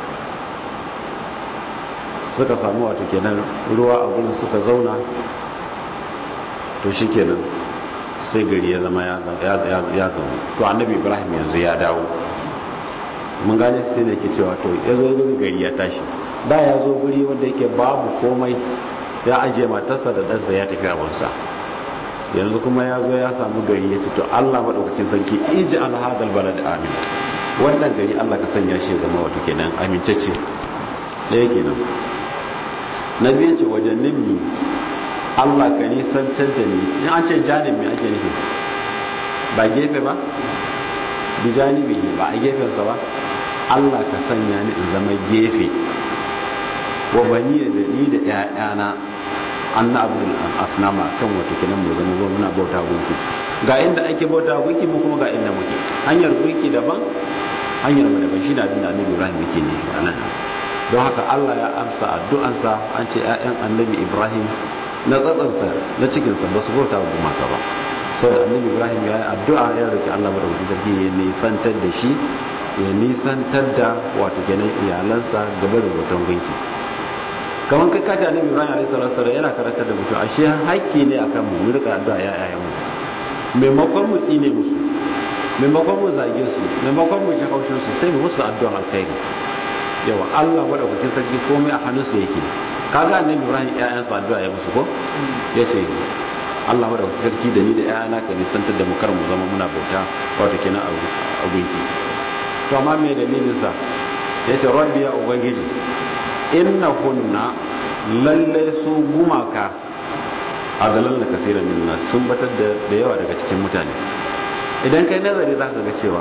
suka samu wato kenan ruwa a gudun suka zauna to shi kenan sai gari ya zama ya zama to annabi ibrahim yanzu ya dawo mun gane sai ne ke cewa to ya zo gari ya tashi da ya zo guri wanda yake babu komai ya ajiye matarsa da ɗansa ya tafi abinsa yanzu kuma ya zo ya samu gari ya ce to Allah maɗaukacin sarki iji alhadal balad amin wannan gari Allah ka sanya shi zama wato kenan amincacce ɗaya kenan na biyu ce wajen nimmi Allah ka nisantar da ni in an ce janin me ake nufi ba gefe ba bi janibi ba a gefensa ba Allah ka sanya ni in zama gefe wa bani da ni da ƴaƴana an na abu asnama kan wata kinan mu zama zuwa muna bauta gunki ga inda ake bauta gunki mu kuma ga inda muke hanyar gunki daban hanyar mu daban shine abin da annabi Ibrahim yake ne a nan don haka Allah ya amsa addu'ansa an ce ƴaƴan annabi Ibrahim na tsatsansa na cikinsa ba su bauta gumaka ba saboda annabi Ibrahim ya yi addu'a ya roki Allah madaukakin sarki ya nisantar da shi ya nisantar da wato kenan iyalansa gaba da bautan gunki kamar kai kace annabi Ibrahim alaihi salatu wasallam yana karantar da mutum ashe haƙƙi ne akan mu mu rika addu'a ya yayan mu maimakon mu tsine musu maimakon mu zage su maimakon mu ji haushin su sai mu musu addu'a alkhairi yawa Allah madaukakin sarki komai a hannunsa yake kaga annabi Ibrahim ƴaƴansa addu'a ya musu ko yace Allah madaukakin sarki da ni da ƴaƴana ka nisantar da mu kar mu zama muna bauta wato kenan a gunki to amma me dalilin sa yace rabbi ya ubangiji innahunna lalle su gumaka adalal kasiran minna sun batar da yawa daga cikin mutane idan kai nazari za ka ga cewa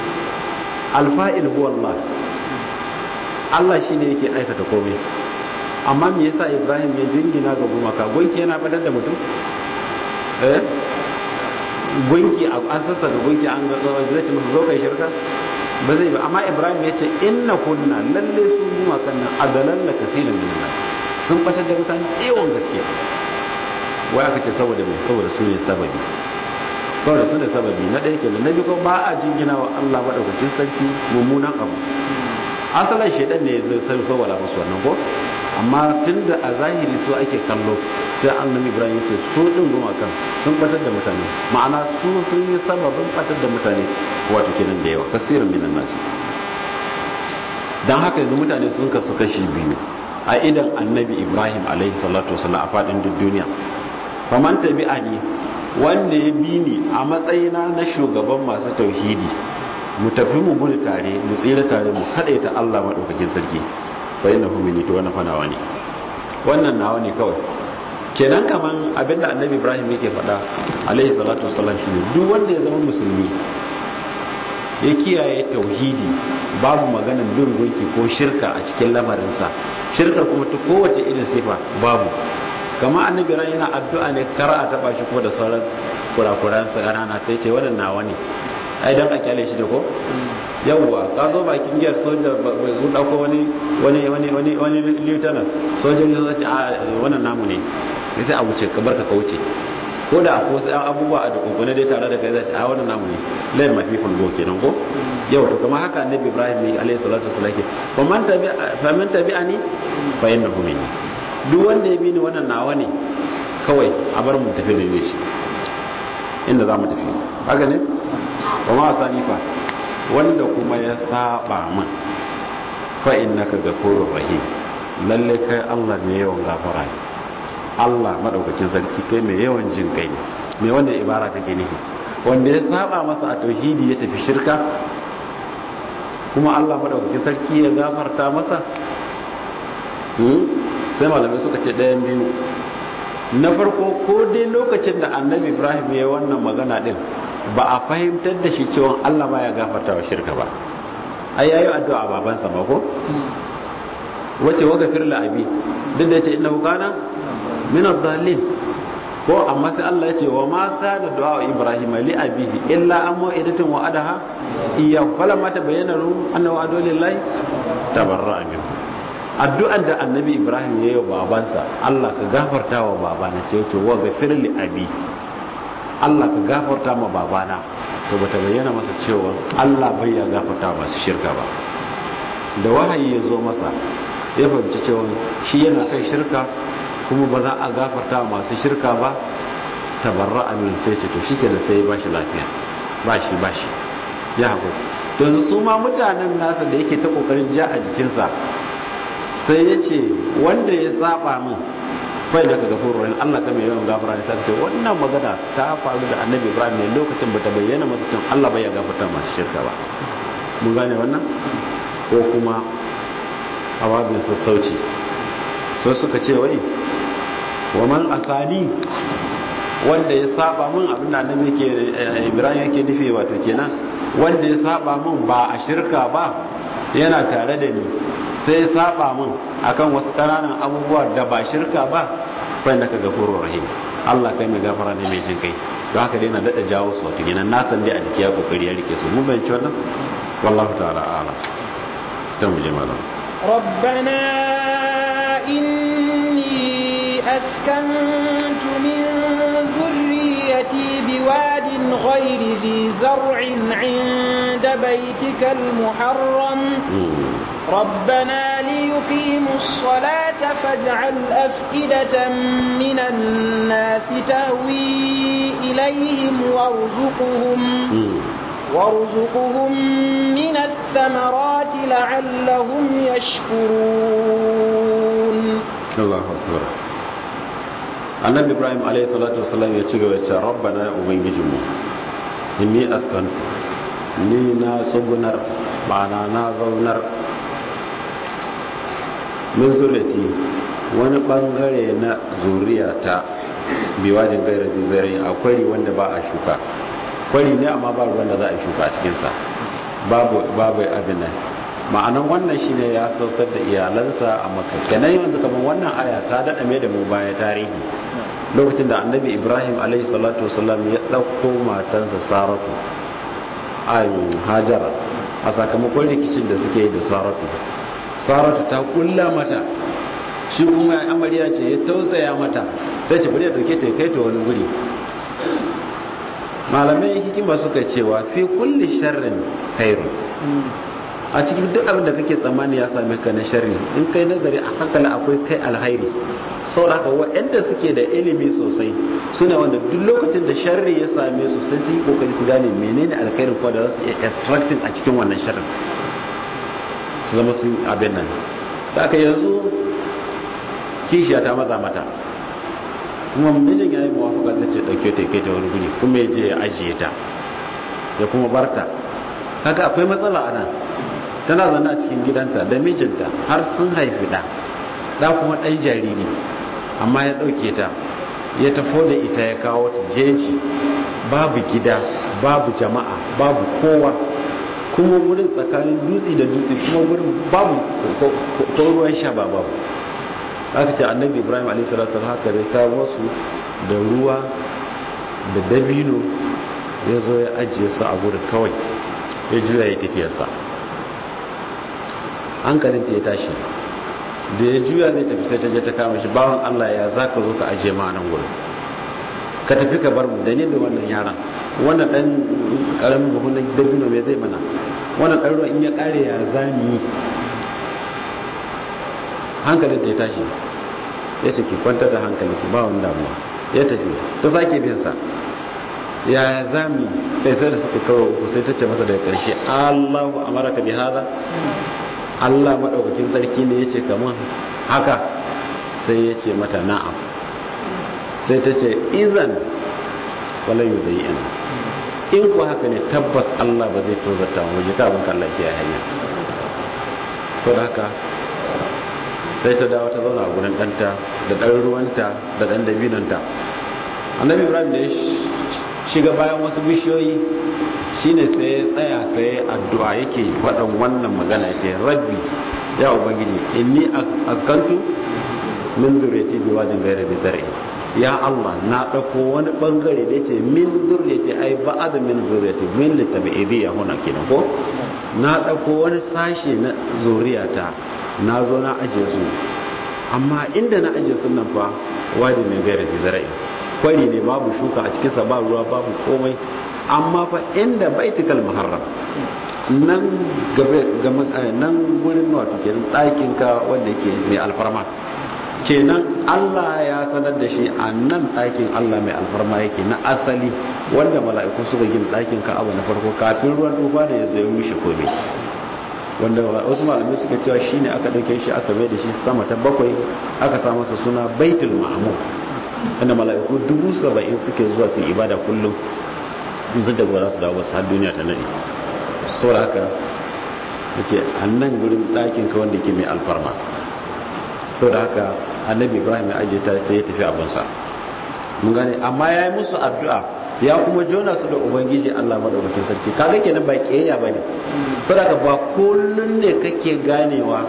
alfa'il huwa Allah Allah shine yake aikata komai amma me yasa Ibrahim ya jingina ga gumaka gunki yana batar da mutum eh gunki an sassa da gunki an ga zai ce musu zo kai shirka ba zai ba amma ibrahim ya ce inna kunna lalle su gumakan nan adalan la kasirin min nas sun batar da mutane yawan gaske wai aka ce saboda mai saboda su ne sababi saboda su ne sababi na ɗaya kenan na biyu ko ba a jingina wa Allah madaukakin sarki mummunan abu asalin shaidan ne zai sai saboda musu wannan ko amma tunda a zahiri su ake kallo sai annabi ibrahim ya ce su din gumakan sun batar da mutane ma'ana su sun yi sababin batar da mutane wato kenan da yawa kasirin minan nasi dan haka yanzu mutane sun kasu kashi biyu a idan annabi ibrahim alaihi salatu wasallam a fadin duk duniya faman tabi'ani wanda ya bi ni a matsayina na shugaban masu tauhidi mu tafi mu gudu tare mu tsira tare mu ta Allah madaukakin sarki bayan na humini to wannan fanawa ne wannan nawa ne kawai kenan kaman abinda annabi ibrahim yake faɗa alaihi salatu wasallam shine duk wanda ya zama musulmi ya kiyaye tauhidi babu maganin bin gunki ko shirka a cikin lamarinsa shirkar kuma ta kowace irin sifa babu kama annabi ran yana addu'a ne kar a taba shi ko da sauran kurakuransa ƙanana sai ce wannan nawa ne ai dan a kyale shi da ko yawwa ka zo bakin giyar soja kun dauko wani wani wani wani wani lieutenant sojoji sun ce a wannan namu ne sai a wuce ka barka ka wuce ko da akwai wasu abubuwa a da kokone dai tare da kai zai a wannan namu ne layin mafi fulgo kenan ko yau to kuma haka annabi ibrahim ne alayhi salatu wasallam ke fa man tabi fa man tabi'ani fa innahu minni duk wanda ya bi ni wannan nawa ne kawai a bar mu tafi da shi inda za mu tafi haka ne wa ma sanifa wanda kuma ya saba min fa innaka ghafurur rahim lalle kai Allah ne yawan gafara ne Allah madaukakin sarki kai mai yawan jin kai ne me wannan ibara take nufi wanda ya saba masa a tauhidi ya tafi shirka kuma Allah madaukakin sarki ya gafarta masa sai malamai suka ce ɗayan biyu na farko ko dai lokacin da annabi ibrahim ya yi wannan magana din ba a fahimtar da shi cewa allah ba ya gafarta wa shirka ba ai yayi addu'a babansa ba ko wace wa gafir la abi duk da yace innahu kana min ad-dallin ko amma sai Allah ya ce wa ma kana du'a ibrahim li abihi illa an mu'idatin wa adaha iya falamma tabayyana ru annahu adu lillahi tabarra'a minhu addu'an da annabi ibrahim ya yi wa babansa Allah ka gafarta wa babana ce ce wa gafir li abi Allah ka gafarta ma babana to bata bayyana masa cewa Allah bai ya gafarta masu shirka ba da wahayi ya zo masa ya fahimci cewa shi yana kai shirka kuma ba za a gafarta masu shirka ba tabarra amin sai ce to shikenan sai ya bashi lafiya bashi bashi ya haƙuri to yanzu su ma mutanen nasa da yake ta kokarin ja a jikinsa sai ya ce wanda ya saba min bai da kaga fururin Allah ka mai yawan gafara ne sai ce wannan magana ta faru da Annabi Ibrahim ne lokacin bata bayyana masa cewa Allah bai ya gafarta masu shirka ba mun gane wannan ko kuma a babin sassauci so suka ce wai wa man asali wanda ya saba min abinda Annabi yake Ibrahim yake nufi wato kenan wanda ya saba min ba a shirka ba yana tare da ni sai saba min akan wasu ƙananan abubuwa da ba shirka ba fa innaka ghafurur rahim Allah kai mai gafara ne mai jin kai don haka dai na dada jawo su wato kenan na san dai a jiki ya kokari ya rike su mun bayyana wannan wallahu ta'ala a'lam ta mu je malam ربنا إني أسكنت من ذريتي بواد غير ذي زرع عند بيتك المحرم ربنا ليقيموا الصلاة فاجعل أفئدة من الناس تهوي إليهم وارزقهم وارزقهم من الثمرات لعلهم يشكرون الله أكبر annabi ibrahim alayhi salatu wasalam ya ci gaba da rabbana ya ubangijinmu inni askantu ni na tsugunar ma'ana na zaunar min zuriyati wani bangare na zuriyata biwajin gaira zizari a kwari wanda ba a shuka kwari ne amma ba ruwan da za a shuka a cikinsa babu babu abin nan ma'anan wannan shine ya saukar da iyalansa a makka kenan yanzu kamar wannan aya ta dada mai da mu baya tarihi lokacin da annabi ibrahim alaihi salatu wasallam ya ɗauko matansa saratu ayin hajara a sakamakon rikicin da suke yi da saratu saratu ta kulla mata shi kuma amarya ce ya tausaya mata sai ce bari ya dauke ta kai ta wani guri malamai hikima suka cewa fi kulli sharrin khairu a cikin duk abin da kake tsammani ya same ka na sharri in kai nazari a hankali akwai kai alhairi saboda haka waɗanda suke da ilimi sosai suna wanda duk lokacin da sharri ya same su sai su yi kokari su gane menene alkhairin ko da za su iya extracting a cikin wannan sharrin su zama sun abin nan da aka yanzu kishiya ta maza mata kuma mijin ya yi mawafaka zai ce ɗauke ta kai ta wani guri kuma ya je ya ajiye ta ya kuma barta haka akwai matsala a nan tana zana a cikin gidanta da mijinta har sun haifi ɗa ɗa kuma ɗan jariri amma ya ɗauke ta ya tafo da ita ya kawo ta jeji babu gida babu jama'a babu kowa kuma wurin tsakanin dutse da dutse kuma wurin babu ko ruwan sha ba babu aka ce annabi ibrahim a.s. haka zai kawo su da ruwa da dabino ya zo ya ajiye su a wurin kawai ya juya ya tafiyarsa hankalinta ya tashi da ya juya zai tafi sai ta je ta kama shi bawan allah ya za ka zo ka ajiye ma nan wurin ka tafi ka bar mu da ne da wannan yaran wannan dan karamin buhun na dabino mai zai mana wannan dan ruwan in ya kare ya zami hankalinta ya tashi ya ce ki kwantar da hankali ki ba wani damuwa ya tafi ta sake bin sa ya zami sai sai da suka kawo uku sai ta ce masa daga karshe Allahu amaraka bi hada Allah madaukakin sarki ne yace kaman haka sai ya ce mata na'am sai ta ce izan wala yudayin in ko haka ne tabbas Allah ba zai tozarta mu ji ta abin Allah ke hanya to da haka sai ta dawo ta zauna a gurin ɗanta da ɗan ruwanta da ɗan dabinanta annabi ibrahim da ya shiga bayan wasu bishiyoyi shine sai ya tsaya sai addu'a yake faɗan wannan magana ya ce rabbi ya ubangiji inni askantu min zuriyati bi wadin ghairi bi dar'i ya Allah na ɗauko wani ɓangare da ce min zuriyati ai ba'ad min zuriyati min litabi'idiyya huna kenan ko na ɗauko wani sashe na zuriyata na zo na ajiye su amma inda na ajiye su nan fa wadi min gairi zara'i kwari ne babu shuka a cikinsa ba ruwa babu komai amma fa inda baitikal muharram nan gabe nan gurin wato kenan ɗakin ka wanda yake mai alfarma kenan Allah ya sanar da shi a nan ɗakin Allah mai alfarma yake na asali wanda mala'iku suka gina ɗakin ka abu na farko kafin ruwan tufa da ya zai rushe komai wanda wasu malamai suka cewa shine aka dauke shi aka mai da shi sama ta bakwai aka sa masa suna baitul ma'mur inda mala'iku dubu saba'in suke zuwa su ibada kullum in sun daga za su dawo su har duniya ta nade saboda haka yace annan gurin ɗakin ka wanda ke mai alfarma saboda haka annabi ibrahim ya ajiye ta sai ya tafi abinsa mun gane amma ya yi musu addu'a ya kuma jona su da ubangiji Allah madaukakin sarki kaga kenan ba kiyaya bane saboda ba kullun ne kake ganewa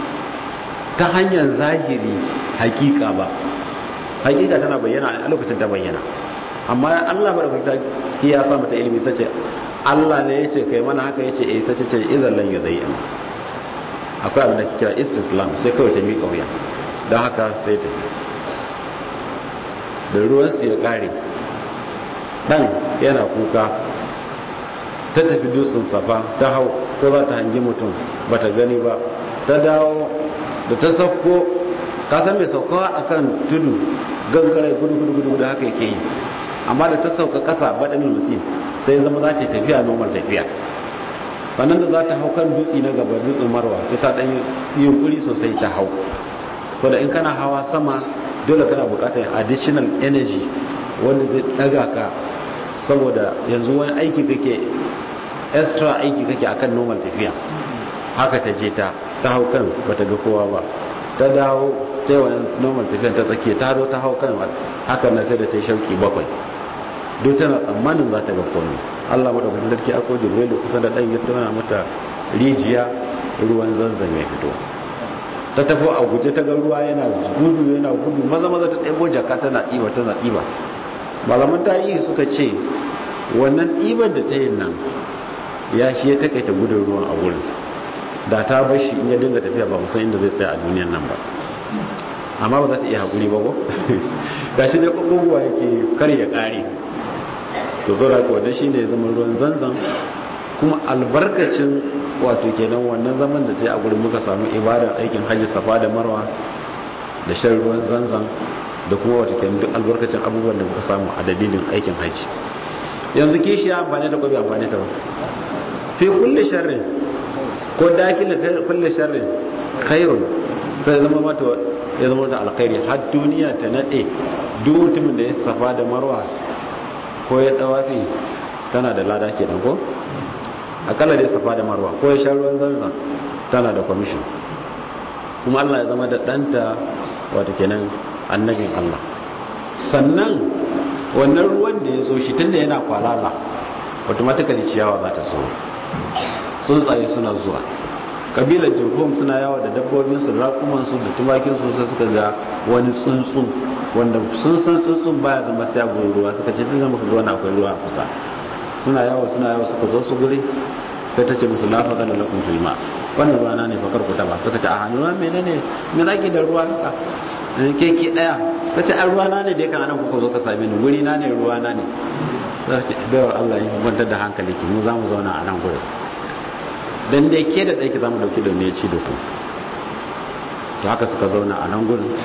ta hanyar zahiri hakika ba hakika tana bayyana a lokacin ta bayyana amma Allah madaukakin sarki ya sa mata ilimi tace Allah ne yace kai mana haka yace eh sai tace idan lan yudayyin akwai abin da ke kira istislam sai kawai ta miƙa wuya don haka sai ta da ruwan su ya kare dan yana kuka ta tafi dutsen safa ta hau ko za ta hangi mutum ba ta gani ba ta dawo da ta sauko ka san mai sauka akan tudu gangare gudu gudu gudu da haka yake yi amma da ta sauka kasa baɗin musim sai zama za ta tafiya normal tafiya sannan da za ta hau kan dutse na gaba dutsen marwa sai ta ɗan yi yunkuri sosai ta hau so da in kana hawa sama dole kana buƙatar additional energy wanda zai ɗaga ka saboda yanzu wani aiki kake extra aiki kake akan normal tafiya haka ta je ta ta hau kan bata ga kowa ba ta dawo ta yi wani normal tafiya ta tsakiya ta zo ta hau kan hakan na sai da ta yi shauki bakwai duk tana tsammanin za ta ga komai allah maɗaukakin sarki a kodin rai da kusa da ɗan ya tona mata rijiya ruwan zanzan ya fito ta tafi a guje ta ga ruwa yana gudu yana gudu maza maza ta ɗebo jaka tana ɗiba tana ɗiba malaman tarihi suka ce wannan ɗiban da ta yi nan ya shi ya takaita gudun ruwan a wurin da ta bar shi in ya dinga tafiya ba musan inda zai tsaya a duniyan nan ba amma ba za ta iya haƙuri ba ko ga shi dai ƙwaƙwagwa yake kar ya ƙare to zo da wannan shi ne zama ruwan zanzan kuma albarkacin wato kenan wannan zaman da ta yi a gurin muka samu ibadar aikin hajji safa da marwa da shan ruwan zanzan da kuma wato kenan duk albarkacin abubuwan da muka samu a dalilin aikin hajji yanzu kishi ya amfani da kwabi amfani ta ba fi kulle sharrin ko dakila kulle sharrin khairun sai zama mata ya zama da alkhairi har duniya ta nade duk mutumin da ya safa da marwa ko ya tsawafi tana da lada kenan ko akalla da ya safa da marwa ko ya sha ruwan zanzan tana da kwamishin kuma Allah ya zama da ɗanta wato kenan annabin Allah sannan wannan ruwan da ya zo shi tunda yana kwalala automatically ciyawa za ta so tsuntsaye suna zuwa kabilar jirgin suna yawa da dabbobinsu rakumansu da tumakinsu sai suka ga wani tsuntsu wanda sun san tsuntsun baya zama sai a gurin ruwa suka ce tun zama ka ga wani akwai ruwa a kusa suna yawa suna yawa suka zo su guri sai ta ce musu lafa da lakum tulma wannan ruwa na ne fakar ku ba suka ce a hannu ruwa menene me zaki da ruwa haka keke daya ta ce an ruwa na ne da yakan anan kuka zo ka same ni guri na ne ruwa na ne za ce bayar Allah ya kwantar da hankali ki mu za mu zauna a nan gurin dan dai ke da ɗaki za mu ɗauki da ne ci da ku to haka suka zauna a nan gurin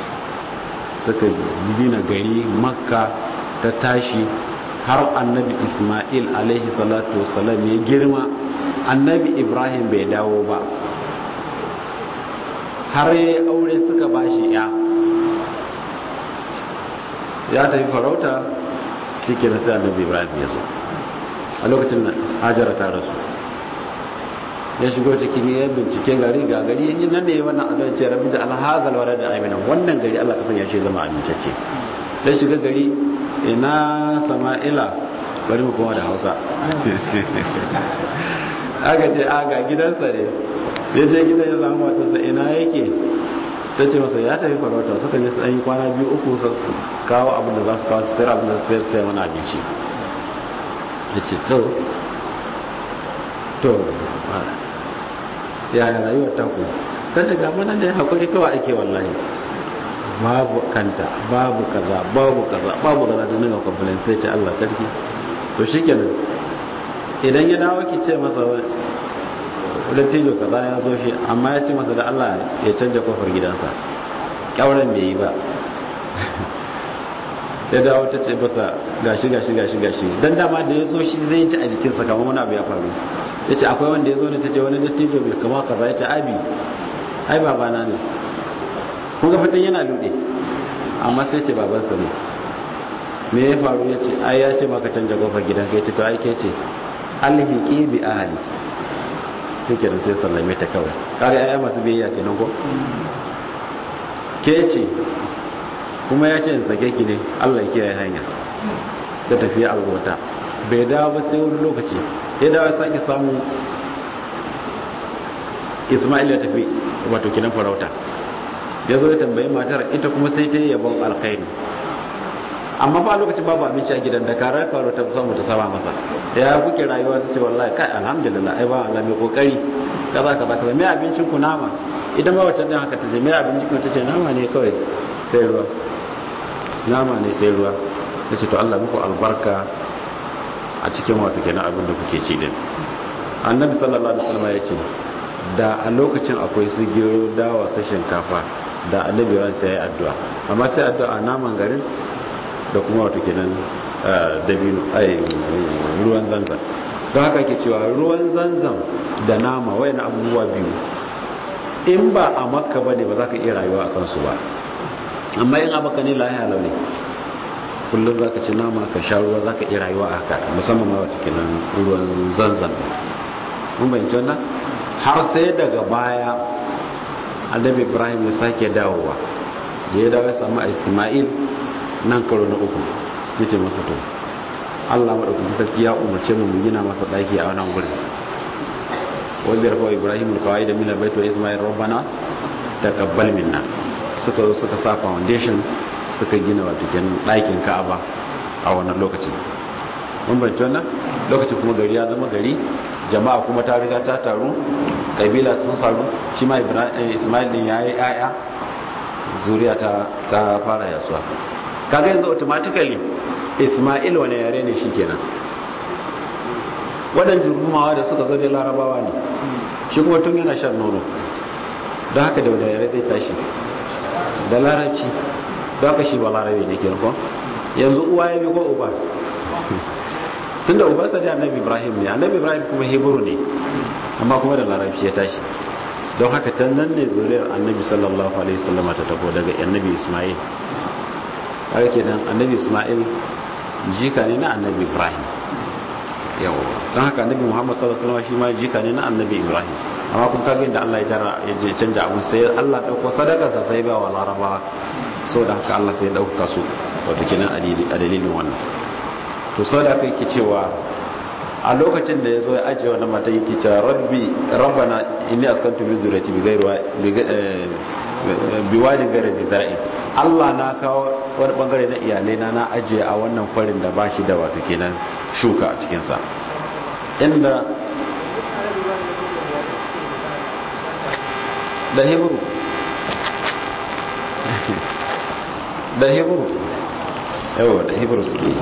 suka gina gari makka ta tashi har annabi ismail alaihi salatu wasalam ya girma annabi ibrahim bai dawo ba har ya aure suka bashi ya ya tafi farauta shi ke sai annabi ibrahim ya zo a lokacin da hajara ta rasu ya shigo cikin ya bincike gari ga gari yin nan ne wannan adon ce rabbi da alhazal wa da amina wannan gari Allah kasan ya ce zama amintacce ya shiga gari ina sama'ila bari mu kuma da hausa aka ce a ga gidansa ne ya je gidan ya samu matarsa ina yake ta ce masa ya tafi farauta suka je su yi kwana biyu uku su kawo abin da za su kawo su sayar abin da su sayar sayar wani abinci ya ce to to yaya rayuwar taku ta ce gaba nan da ya haƙuri kawai ake wallahi babu kanta babu kaza babu kaza babu kaza da nuna complain sai ce Allah sarki to shikenan idan ya dawo ki ce masa dattijo kaza ya zo shi amma ya ce masa da Allah ya canja kofar gidansa kyauran bai yi ba ya dawo ta ce masa gashi gashi gashi gashi dan dama da ya zo shi zai ji a jikinsa kamar wani abu ya faru ya ce akwai wanda ya zo ne ta ce wani dattijo bai kama kaza ya ce abi ai babana ne kun ga fitan yana lude amma sai ce babansa ne me ya faru ya ce ai ya ce maka canja kofar gidan ka ya ce to ai ke ce alhiki bi ahli take da sai sallame ta kawai kare ai masu biyayya kenan ko ke ce kuma ya ce in sake ki ne Allah ya kiyaye hanya ta tafi a wata bai dawo ba sai wani lokaci ya dawo ya sake samu Ismail ya tafi wato kinan farauta ya zo ya tambayi matar ita kuma sai ta yi yabon alkhairi amma ba lokacin babu abinci a gidan da karar faru ta samu ta saba masa ya kuke rayuwa su ce wallahi kai alhamdulillah ai ba Allah mai kokari kaza kaza kaza mai abincin ku nama idan ba wacce din haka ta ce mai abincin ku ta ce nama ne kawai sai ruwa nama ne sai ruwa ta ce to Allah muku albarka a cikin wato kenan abin da kuke ci din annabi sallallahu alaihi wasallam ya ce da a lokacin akwai su gero dawa su shinkafa da annabi ran sai ya addu'a amma sai addu'a naman garin da kuma wato kenan dabino ai ruwan zanzan don haka ke cewa ruwan zanzan da nama wayan abubuwa biyu in ba a makka bane ba za ka iya rayuwa a kansu ba amma in a makka ne lahiya launi kullum za ka ci nama ka sha ruwa za ka iya rayuwa a haka musamman ma wata kenan ruwan zanzan mun bayanci wannan har sai daga baya annabi ibrahim ya sake dawowa da ya dawo ya samu isma'il nan karo na uku ya ce masa to allah maɗaukaki sarki ya umarce mu mu gina masa ɗaki a wannan gurin wanda ya rafa ibrahim alkawai da minar baito ismail rabbana taqabbal minna suka zo suka sa foundation suka gina wato kenan ɗakin ka'aba a wannan lokacin mun bayyana wannan lokacin kuma gari ya zama gari jama'a kuma ta riga ta taru kabila sun saru shi ma ismail din yayi aya zuriya ta ta fara yasuwa kaga yanzu automatically ismail wani yare ne shikenan wadan jurumawa da suka zo da larabawa ne shi kuma tun yana shan nono don haka da wani yare zai tashi da larabci don haka shi ba larabe ne kenan ko yanzu uwa ya bi ko uba tunda ubansa da annabi ibrahim ne annabi ibrahim kuma hebru ne amma kuma da larabci ya tashi don haka ta nan ne zuriyar annabi sallallahu alaihi wasallam ta tafo daga annabi isma'il haka kenan annabi isma'il jika ne na annabi ibrahim yawa don haka annabi muhammad sallallahu alaihi wasallam shi ma jika ne na annabi ibrahim amma kun kage da Allah ya jara ya canja abun sai Allah dauko sadakarsa sai ba wa larabawa saboda haka Allah sai ya dauka su wato kenan a dalilin wannan to sau da aka yi cewa a lokacin da ya zo ya ajiye wani mata yi cewa rabbi rabbana inni askantu min zuriyati bi gairuwa bi wadi gare zai Allah na kawo wani bangare na iyalai na na ajiye a wannan kwarin da ba shi da wato kenan shuka a cikinsa inda da hebru da hebru yawa da hebru suke yi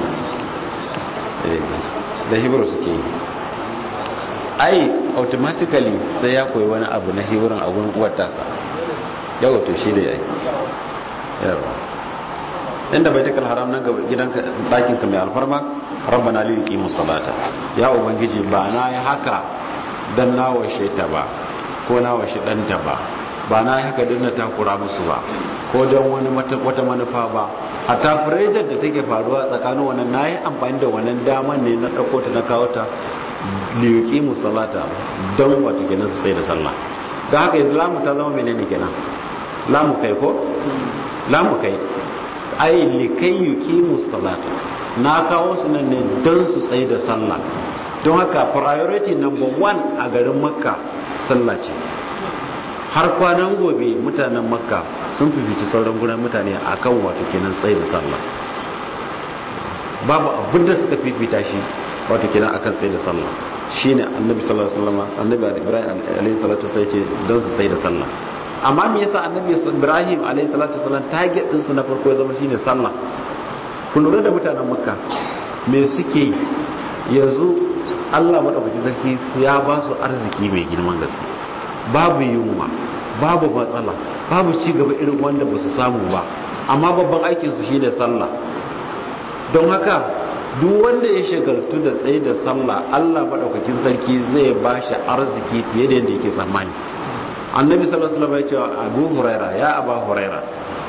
da hebrew suke yi ai automatically sai ya koyi wani abu na hebrew a gurin uwar tasa yawa to shi da ya yi yawa inda bai takal haram nan gaba gidanka ɗakinka mai alfarma rabbana lil qimus salata ya ubangiji ba na yi haka dan na washe ta ba ko na washe ɗanta ba ba na yi haka dan na takura musu ba ko don wani wata manufa ba a tafirejar da take faruwa tsakanin wannan na yi amfani da wannan daman ne na ɗauko ta na kawo ta liyuki musalata don wato kenan su sai da sallah da haka yanzu lamu ta zama menene kenan lamu kai ko lamu kai ai likai yuki musalata na kawo su nan ne don su sai da sallah don haka priority number one a garin makka sallah ce har kwanan gobe mutanen makka sun fifici sauran gudan mutane a kan wato kenan tsaye da sallah babu abin da suka fifita shi wato kenan akan tsaye da sallah shine annabi sallallahu alaihi wasallam annabi ibrahim alaihi salatu sai ce don su tsaye da sallah amma me yasa annabi ibrahim alaihi salatu wasallam target din su na farko ya zama shine sallah ku lura da mutanen makka me suke yanzu Allah madaukakin sarki ya ba su arziki mai girman gaske babu yunwa babu matsala babu ci gaba irin wanda ba su samu ba amma babban aikinsu shi ne sallah don haka duk wanda ya shagaltu da tsaye da sallah allah maɗaukakin sarki zai ba shi arziki fiye da yadda yake tsammani annabi sallallahu alaihi wasallam ya ce abu huraira ya aba huraira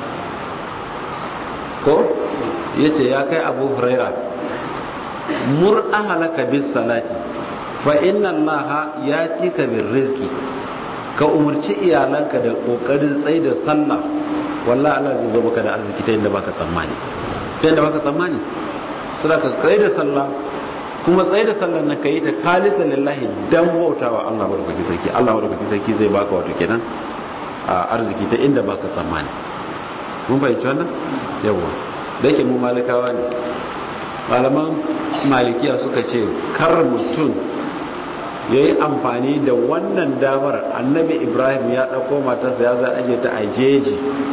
ko yace ya kai abu huraira mur ahlaka bis salati fa inna allaha yatika bir rizqi ka umarci iyalanka da kokarin tsaye da sallah wallahi Allah zai zo maka da arziki ta yadda baka tsammani ta yadda baka tsammani sai ka tsaye da sallah kuma tsaye da sallah na kai ta kalisa lillahi dan bautawa Allah madaukakin sarki Allah madaukakin sarki zai baka wato kenan a arziki ta inda baka tsammani mun fahimci wannan yawa da yake mu malikawa ne malaman malikiya suka ce kar mutum ya yi amfani da wannan damar annabi ibrahim ya ɗauko matarsa ya za aje ta a jeji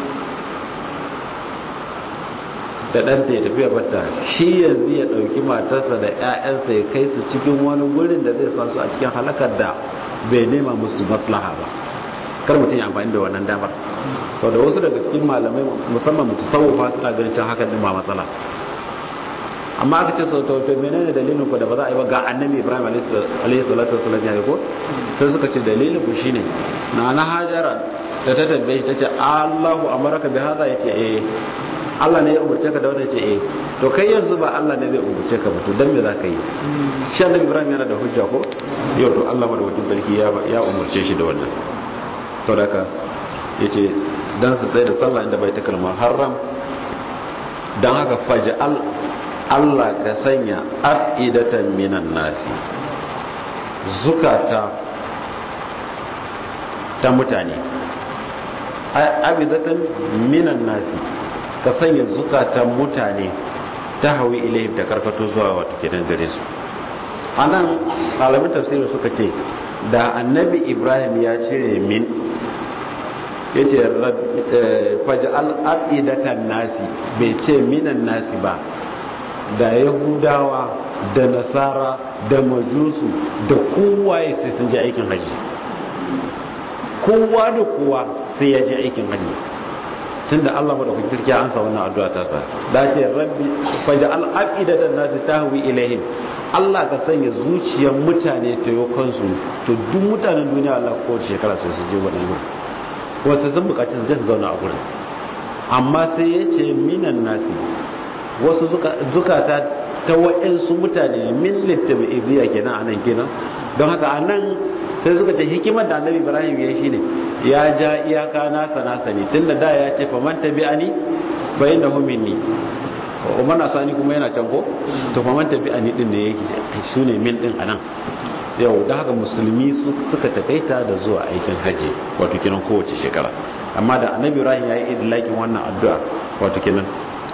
da ɗanta ya tafiya bata shi yanzu ya ɗauki matarsa da 'ya'yansa ya kai su cikin wani gurin da zai sa su a cikin halakar da bai nema musu maslaha ba kar mutum ya amfani da wannan damar sau da wasu daga cikin malamai musamman mutu sauwa suna ganin can hakan din ba matsala amma aka ce sau ta wato menene dalilin ku da ba za a yi ba ga annabi ibrahim alayhi salatu wasallam ya yi ko sai suka ce dalilin ku shine na na hajara da ta tambaye ta ce allahu amaraka bi hada yace eh Allah ne ya umurce ka da wannan ce eh to kai yanzu ba Allah ne zai umurce ka ba to dan me za ka yi shi annabi ibrahim yana da hujja ko yau to Allah madaukakin sarki ya ya umurce shi da wannan to da ka yace dan su tsaye da sallah inda bai ta kalmar haram dan haka faj'al Allah ka sanya afidatan minan nasi zukata ta mutane afidatan minan nasi ka sanya zukatan mutane ta hawi ilayhim ta karkato zuwa wata kidan gare su anan malamin tafsirin suka ce da annabi ibrahim ya cire min ya ce faj'al afidatan nasi bai ce minan nasi ba da yahudawa da nasara da majusu da kowaye sai sun ji aikin haji kowa da kowa sai ya ji aikin haji tunda Allah madaukakin sarki ya ansa wannan addu'a ta sa da ce rabbi faj'al afidatan nasi tahwi ilaihim Allah ka sanya zuciyar mutane ta yi kansu to duk mutanen duniya Allah ko shekara sai su je wannan gurin kuma sai sun bukaci su je su zauna a gurin amma sai ya ce minan nasi wasu zukata ta wa'insu mutane min littabi ibiya kenan a nan kenan don haka a nan sai suka ce hikimar da annabi ibrahim ya shi ne ya ja iyaka nasa nasa ne tun da da ya ce faman tabi ani bayan da minni umar na sani kuma yana can ko to faman tabi ani din ne yake su ne min din a nan yau da haka musulmi suka takaita da zuwa aikin haji wato kenan kowace shekara amma da annabi ibrahim ya yi idlakin wannan addu'a wato kenan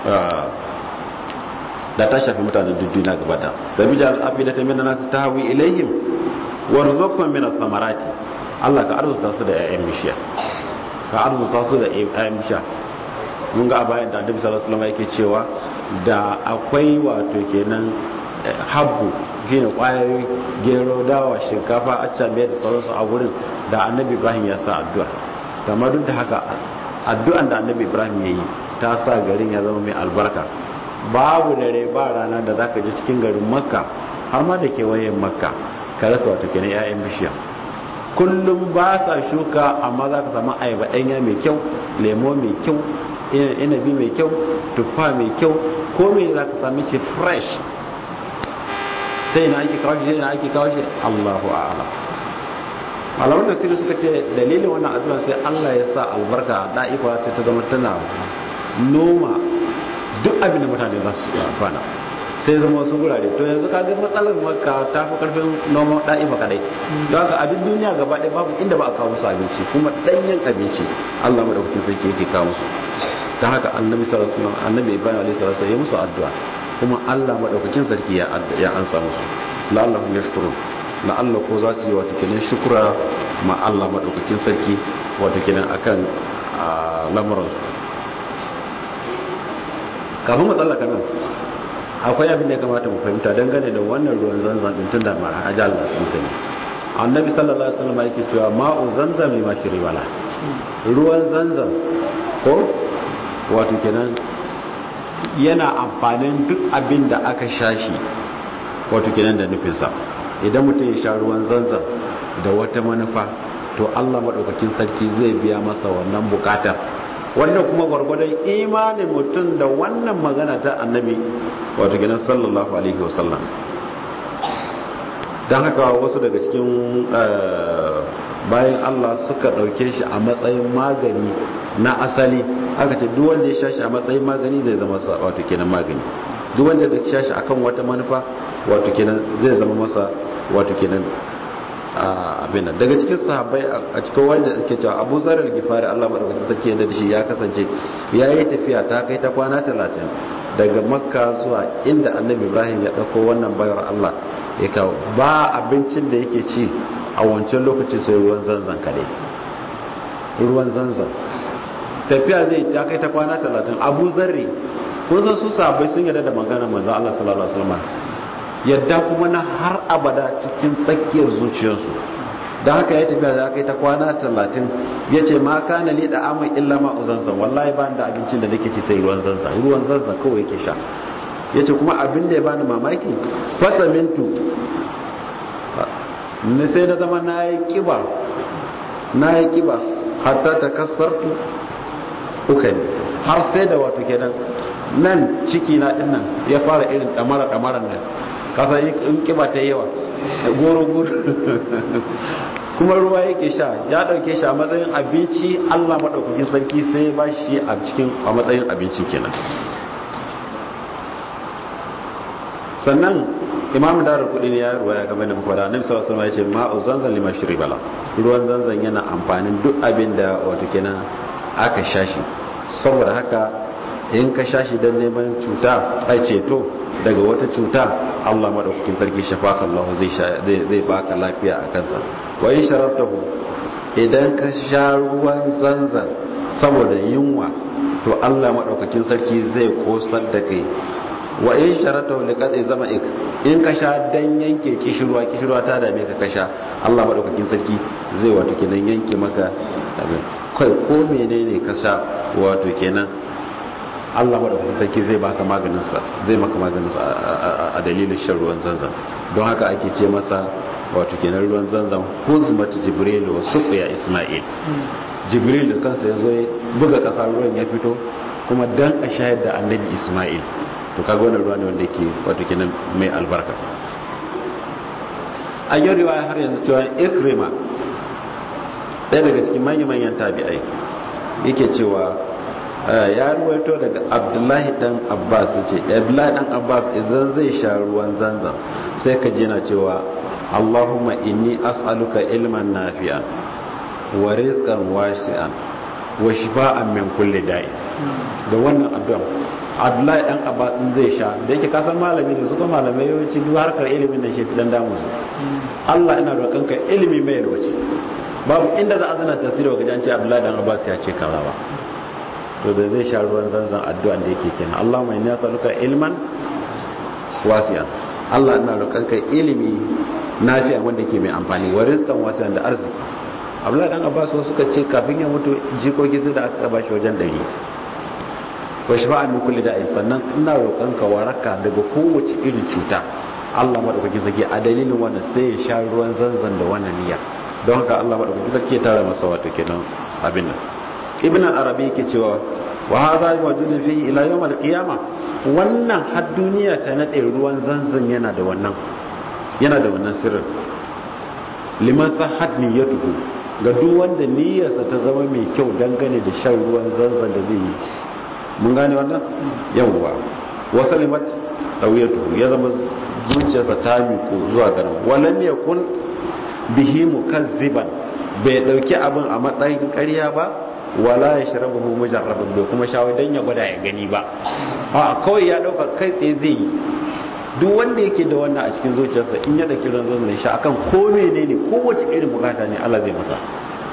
da ta shafi mutanen duniya gaba da da bija al'afi ta mina nasu ta hawi ilaihim warzuqhum min ath-thamarati Allah ka arzuta su da 'ya'yan bishiya ka arzuta su da 'ya'yan bishiya mun ga a bayan da Annabi sallallahu alaihi wasallam yake cewa da akwai wato kenan habbu shine kwayoyi gero dawa shinkafa accabe da sauransu a gurin da Annabi Ibrahim ya sa addu'a kamar duk da haka addu'an da Annabi Ibrahim ya yi ta sa garin ya zama mai albarka babu dare ba rana da zaka ji cikin garin makka har ma da kewayen makka ka rasa wato kenan 'ya'yan bishiya kullum ba sa shuka amma za ka samu ayaba ɗanya mai kyau lemo mai kyau inabi mai kyau tuffa mai kyau ko mai za ka sami shi fresh sai na ake kawo shi sai na ake kawo shi allahu a'ala malaman da sirri suka ce dalilin wannan addu'a sai allah ya sa albarka a da'ifa sai ta zama tana noma duk abin da mutane za su amfana sai zama wasu gurare to yanzu ka ga matsalar makka ta fi karfin noman da'ifa kadai don haka a duk duniya gaba ɗaya babu inda ba a kawo musu abinci kuma ɗanyen abinci allah madaukakin sarki yake kawo musu ta haka annabi sallallahu alaihi wasallam annabi ibrahim alaihi salatu ya musu addu'a kuma allah madaukakin sarki ya ya ansa musu la'allahu yashkurun la'alla ko za su yi wata kenan shukura ma allah madaukakin sarki wata kenan akan lamuran kafin mu tsallaka nan akwai abin da ya kamata mu fahimta dangane da wannan ruwan zanzan din tun da ma ajal na sun sani annabi sallallahu alaihi wasallam yake cewa ma'u zamzam ma shiri wala ruwan zanzam ko wato kenan yana amfanin duk abin da aka shashi wato kenan da nufinsa idan mutum ya sha ruwan zanzam da wata manufa to Allah madaukakin sarki zai biya masa wannan bukatar wannan kuma gwargwadon imanin mutum da wannan magana ta annabi wato gina sallallahu alaihi wasallam don haka wasu daga cikin bayan Allah suka ɗauke shi a matsayin magani na asali aka ce duk wanda ya sha shi a matsayin magani zai zama masa wato kenan magani duk wanda ya sha shi akan wata manufa wato kenan zai zama masa wato kenan abin nan daga cikin sahabbai a cikin wanda suke cewa Abu Zar al-Ghifari Allah madaukakin sarki yadda da shi ya kasance ya yi tafiya ta kai ta kwana 30 daga Makka zuwa inda Annabi Ibrahim ya dauko wannan bayar Allah ya kawo ba abincin da yake ci a wancan lokacin sai ruwan zanzan kadai ruwan zanzan tafiya zai ta kai ta kwana 30 Abu Zarri kun san su sahabbai sun yarda da maganar manzon Allah sallallahu alaihi wasallam yadda kuma na har abada cikin tsakiyar zuciyarsu da haka ya tafiya da aka yi ta kwana talatin ya ce ma kana li da amin illa ma zanzan wallahi ba da abincin da nake ci sai ruwan zanzan ruwan zanzan kawai yake sha ya ce kuma abin da ya bani mamaki fasa mintu na sai na zama na yi kiba na yi kiba hatta ta kasartu uka ne har sai da wato kenan nan ciki na din nan ya fara irin damara damaran nan kasa in kiba ta yawa goro goro kuma ruwa yake sha ya dauke shi a matsayin abinci Allah madaukakin sarki sai ba shi a cikin a matsayin abinci kenan sannan imam darar kudi ne ya ruwa ya game da muka da annabi sallallahu alaihi wasallam ya ce ma'u zanzan lima bala ruwan zanzan yana amfanin duk abin da wato kenan aka shashi saboda haka in ka shashi don neman cuta a ceto daga wata cuta Allah madaukakin sarki shafaka Allah zai zai baka lafiya a kansa wa in sharabtahu idan ka sha ruwan zanzan saboda yunwa to Allah madaukakin sarki zai kosar da kai wa in sharata li qad zama'ik in ka sha dan yanke kishirwa kishirwa ta dame ka kasha Allah madaukakin sarki zai wato kenan yanke maka kai ko menene ka sha wato kenan Allah madaukakin sarki zai baka maganin sa zai maka maganin sa a dalilin shan ruwan zanzan don haka ake ce masa wato kenan ruwan zanzan huzmat jibril wa suqiya isma'il jibril da kansa ya zo ya buga kasa ruwan ya fito kuma dan a shayar da annabi isma'il to kaga wannan ruwa ne wanda yake wato kenan mai albarka a yau riwaya har yanzu cewa ikrima ɗaya daga cikin manyan manyan tabi'ai yake cewa ya ruwaito daga abdullahi dan abbas ce abdullahi dan abbas idan zai sha ruwan zanzan sai ka je na cewa allahumma inni as'aluka ilman nafi'a wa rizqan wasi'an wa shifa'an min kulli da'i da wannan addu'a abdullahi dan abba in zai sha da yake kasan malami ne su kuma malamai yawanci duk harkar ilimin nan shi dan damu su Allah ina roƙon ka ilimi mai yalwace babu inda za a zana tasiri wa gajan ce abdullahi dan abbas ya ce kaza ba to da zai sha ruwan zanzan addu'a da yake kenan Allahumma inni as'aluka ilman wasi'an Allah ina roƙon ka ilimi nafi'a wanda ke mai amfani wa rizqan wasi'an da arziki abdullahi dan abbas suka ce kafin ya mutu jikoki su da aka bashi wajen ɗari wa shafa'a min kulli da'in sannan ina roƙon ka waraka daga kowace irin cuta Allah madaukaki sake a dalilin wannan sai ya sha ruwan zanzan da wannan niyya don haka Allah madaukaki sake tara masa wato kenan abin nan ibn arabi yake cewa wa hadha mawjudun fihi ila yawm al-qiyamah wannan har duniya ta nade ruwan zanzan yana da wannan yana da wannan sirrin liman sahhat niyyatuhu ga duk wanda niyyarsa ta zama mai kyau dangane da shan ruwan zanzan da zai yi mun gane wannan yawwa wasu limat ɗauyatu ya zama zuciyarsa ta miƙo zuwa ganin walam ya kun bihi mukazziban bai ɗauki abin a matsayin ƙarya ba wala ya shirabu hu mujarrabin bai kuma shawai don ya gwada ya gani ba a kawai ya ɗauka kai tsaye zai yi duk wanda yake da wannan a cikin zuciyarsa in ya ɗauki ran zan sha akan ko menene kowace irin bukata ne Allah zai masa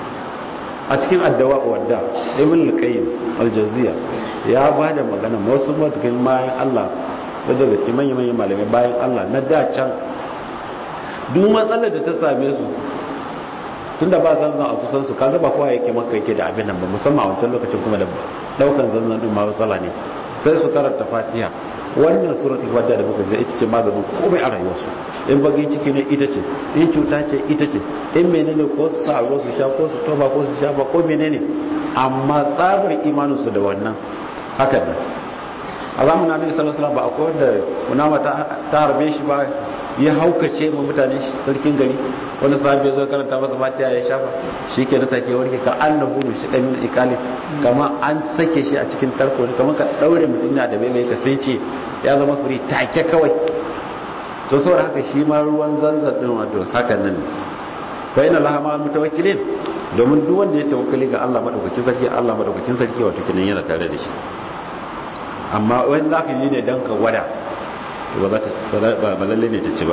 a cikin addawa wadda ibn al-qayyim al-jawziya ya ba da magana wasu matakin bayan Allah wadda daga cikin manyan manyan malamai bayan Allah na da can duk matsalar da ta same su tunda ba zanzan a kusan su kaga ba kowa yake maka yake da abin nan ba musamman a wancan lokacin kuma da daukan zanzan din ma matsala ne sai su karanta fatiha wannan suratul fatiha da muka ga ita ce maganin komai a rayuwarsu in bagin ciki ne ita ce in cuta ce ita ce in menene ko su sa ruwa su sha ko su toba ko su sha ba ko menene amma tsabar imanin su da wannan haka ne a zamanin annabi sallallahu alaihi wasallam ba akwai wanda kunama ta harbe shi ba ya haukace ma mutane sarkin gari wani sahabi ya zo karanta masa fatiha ya shafa shi ke na take warke ka annabu shi kamin ikali kama an sake shi a cikin tarko ne kamar ka daure mutum na da bai mai ka sai ce ya zama furi take kawai to saboda haka shi ma ruwan zanzan din wato haka nan ne fa inna laha ma mutawakkilin domin duk wanda ya tawakkali ga Allah madaukakin sarki Allah madaukakin sarki wato kinan yana tare da shi amma wani zaka yi ne dan ka gwada ba lalle ne ta ci ba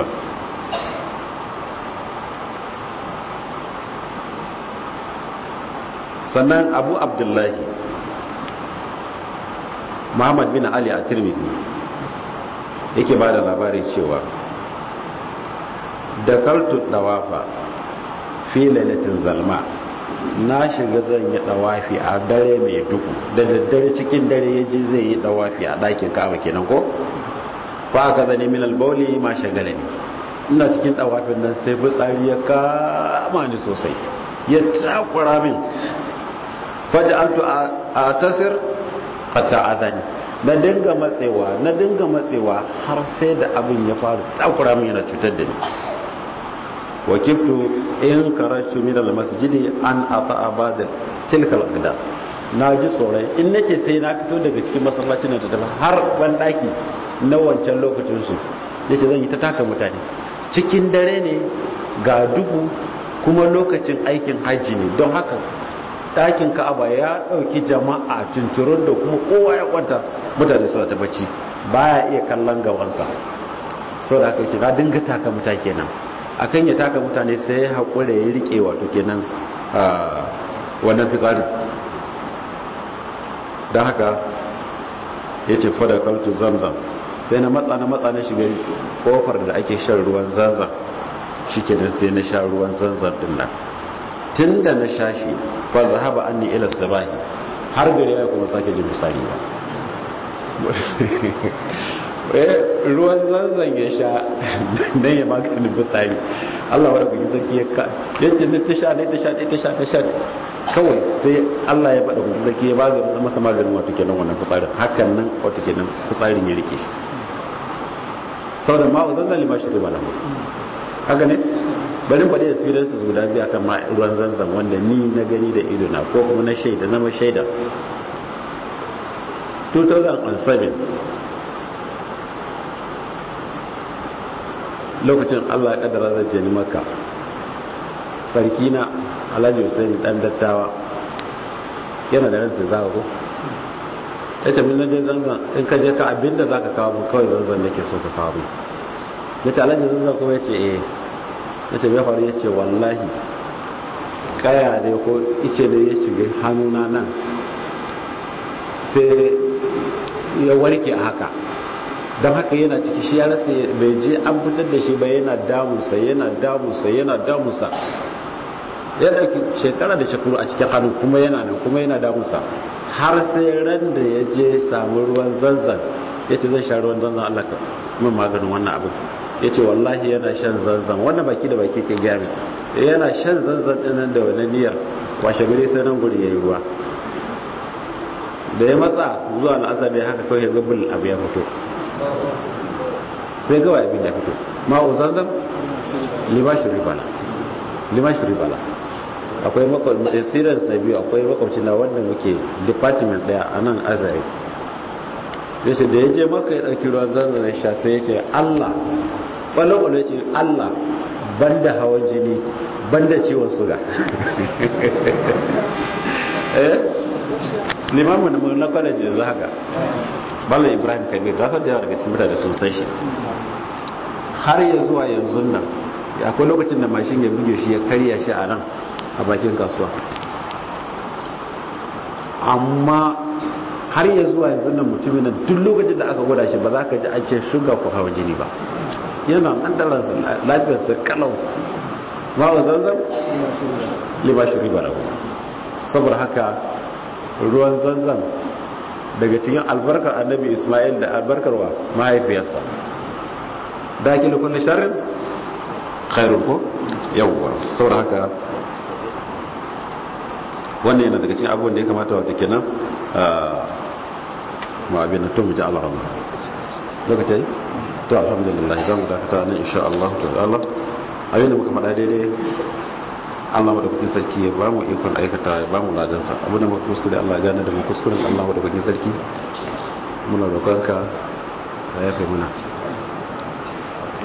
sannan abu abdullahi muhammad bin ali a tirmidhi yake ba da labari cewa da kaltu dawafa fi lailatin zalma na shiga zan yi dawafi a dare mai duhu da daddare cikin dare ya ji zai yi dawafi a ɗakin ka'aba kenan ko ba ka zane min albauli ma shagala ne ina cikin dawafin nan sai fitsari ya kama ni sosai ya takura min faj'altu a tasir hatta adani na dinga matsewa na dinga matsewa har sai da abin ya faru takura min yana cutar da ni wakiftu in karatu min almasjidi an ata'a ba'da tilkal qida na ji tsoron in nace sai na fito daga cikin masallacin da tafi har ban daki na wancan lokacin su yace zan yi ta taka mutane cikin dare ne ga duhu kuma lokacin aikin hajji ne don haka ɗakin ka'aba ya ɗauki jama'a tunturun da kuma kowa ya kwanta mutane suna ta bacci baya iya kallon gabansa sau da aka yi na dinga taka mutane kenan akan ya taka mutane sai ya haƙura ya riƙe wato kenan wannan fitsari don haka ya ce fada kaltu zamzam sai na matsa na matsa na shiga kofar da ake shan ruwan zanzan shi kenan sai na sha ruwan zanzan din nan tun da na sha shi fa zahaba anni ila sabahi har gari ya kuma sake jin misali ba ruwan zanzan ya sha dan ya maganin bisari Allah wa rabbi zaki ya ka yace ne ta sha ne ta sha ne ta sha ta sha kawai sai Allah ya bada kuma zaki ya baga masa maganin wato kenan wannan fitsarin hakan nan wato kenan fitsarin ya rike shi saboda ma'u zanzan lima shi riba lahu haka ne bari faɗi experiences guda biyu akan ma ruwan zanzan wanda ni na gani da ido na ko kuma na shaida zama shaida 2007 lokacin Allah ya kaddara zai je ni makka sarki na Alhaji Hussein dan dattawa yana da ransa zaka ko ya ce min je zanzan in ka je ka abinda zaka kawo mu kawai zanzan nake so ka kawo mu ya ce Alhaji zanzan kuma ya ce eh ya ce ya faru ya ce wallahi kaya ne ko ice ne ya shiga hannuna nan sai ya warke a haka don haka yana ciki shi ya rasa bai je an fitar da shi ba yana damunsa yana damunsa yana damunsa ya dauki shekara da shekaru a cikin hannu kuma yana nan kuma yana damunsa har sai ran da ya je samu ruwan zanzan ya ce zai sha ruwan zanzan Allah ka min maganin wannan abin ya ce wallahi yana shan zanzan wannan baki da baki ke gaya yana shan zanzan ɗinan da wani niyyar washe gari sai nan guri ya yi ruwa da ya matsa zuwa al'azar ne haka kawai ga bul abu ya fito sai gawa abin ya fito ma'u zanzan limashi ribala limashi ribala akwai makwabcin siran biyu akwai makwabcin na wanda muke department daya a nan azare yace da ya je maka ya ɗauki ruwan zanzan sha sai ya ce allah ɓalo-ɓalo ya ce allah banda hawan jini banda ciwon suga eh limamin da na kwalaji yanzu haka bala ibrahim kabir rasar da yawa daga cikin mutane sun san shi har ya zuwa yanzu nan akwai lokacin da mashin ya buge shi ya karya shi a nan a bakin kasuwa amma har ya zuwa yanzu nan mutumin nan duk lokacin da aka gwada shi ba za ka ji an ce shuga ko hawa jini ba yana an dara lafiyarsa kalau ma wa zanzan lima shi riba rabu saboda haka ruwan zanzan daga cikin albarkar annabi ismail da albarkarwa mahaifiyarsa dakilu kulli sharrin khairun ko yawwa saboda haka wannan yana daga cikin abubuwan da ya kamata wata kenan ma abin da tun mu ji alarama lokaci to alhamdulillah za mu dakata nan insha Allah ta'ala abin da muka faɗa daidai Allah madaukakin sarki ya ba mu ikon aikata ya ba mu ladansa abin da muka kuskure Allah ya gane da mu kuskuren Allah madaukakin sarki muna roƙonka ya yafe muna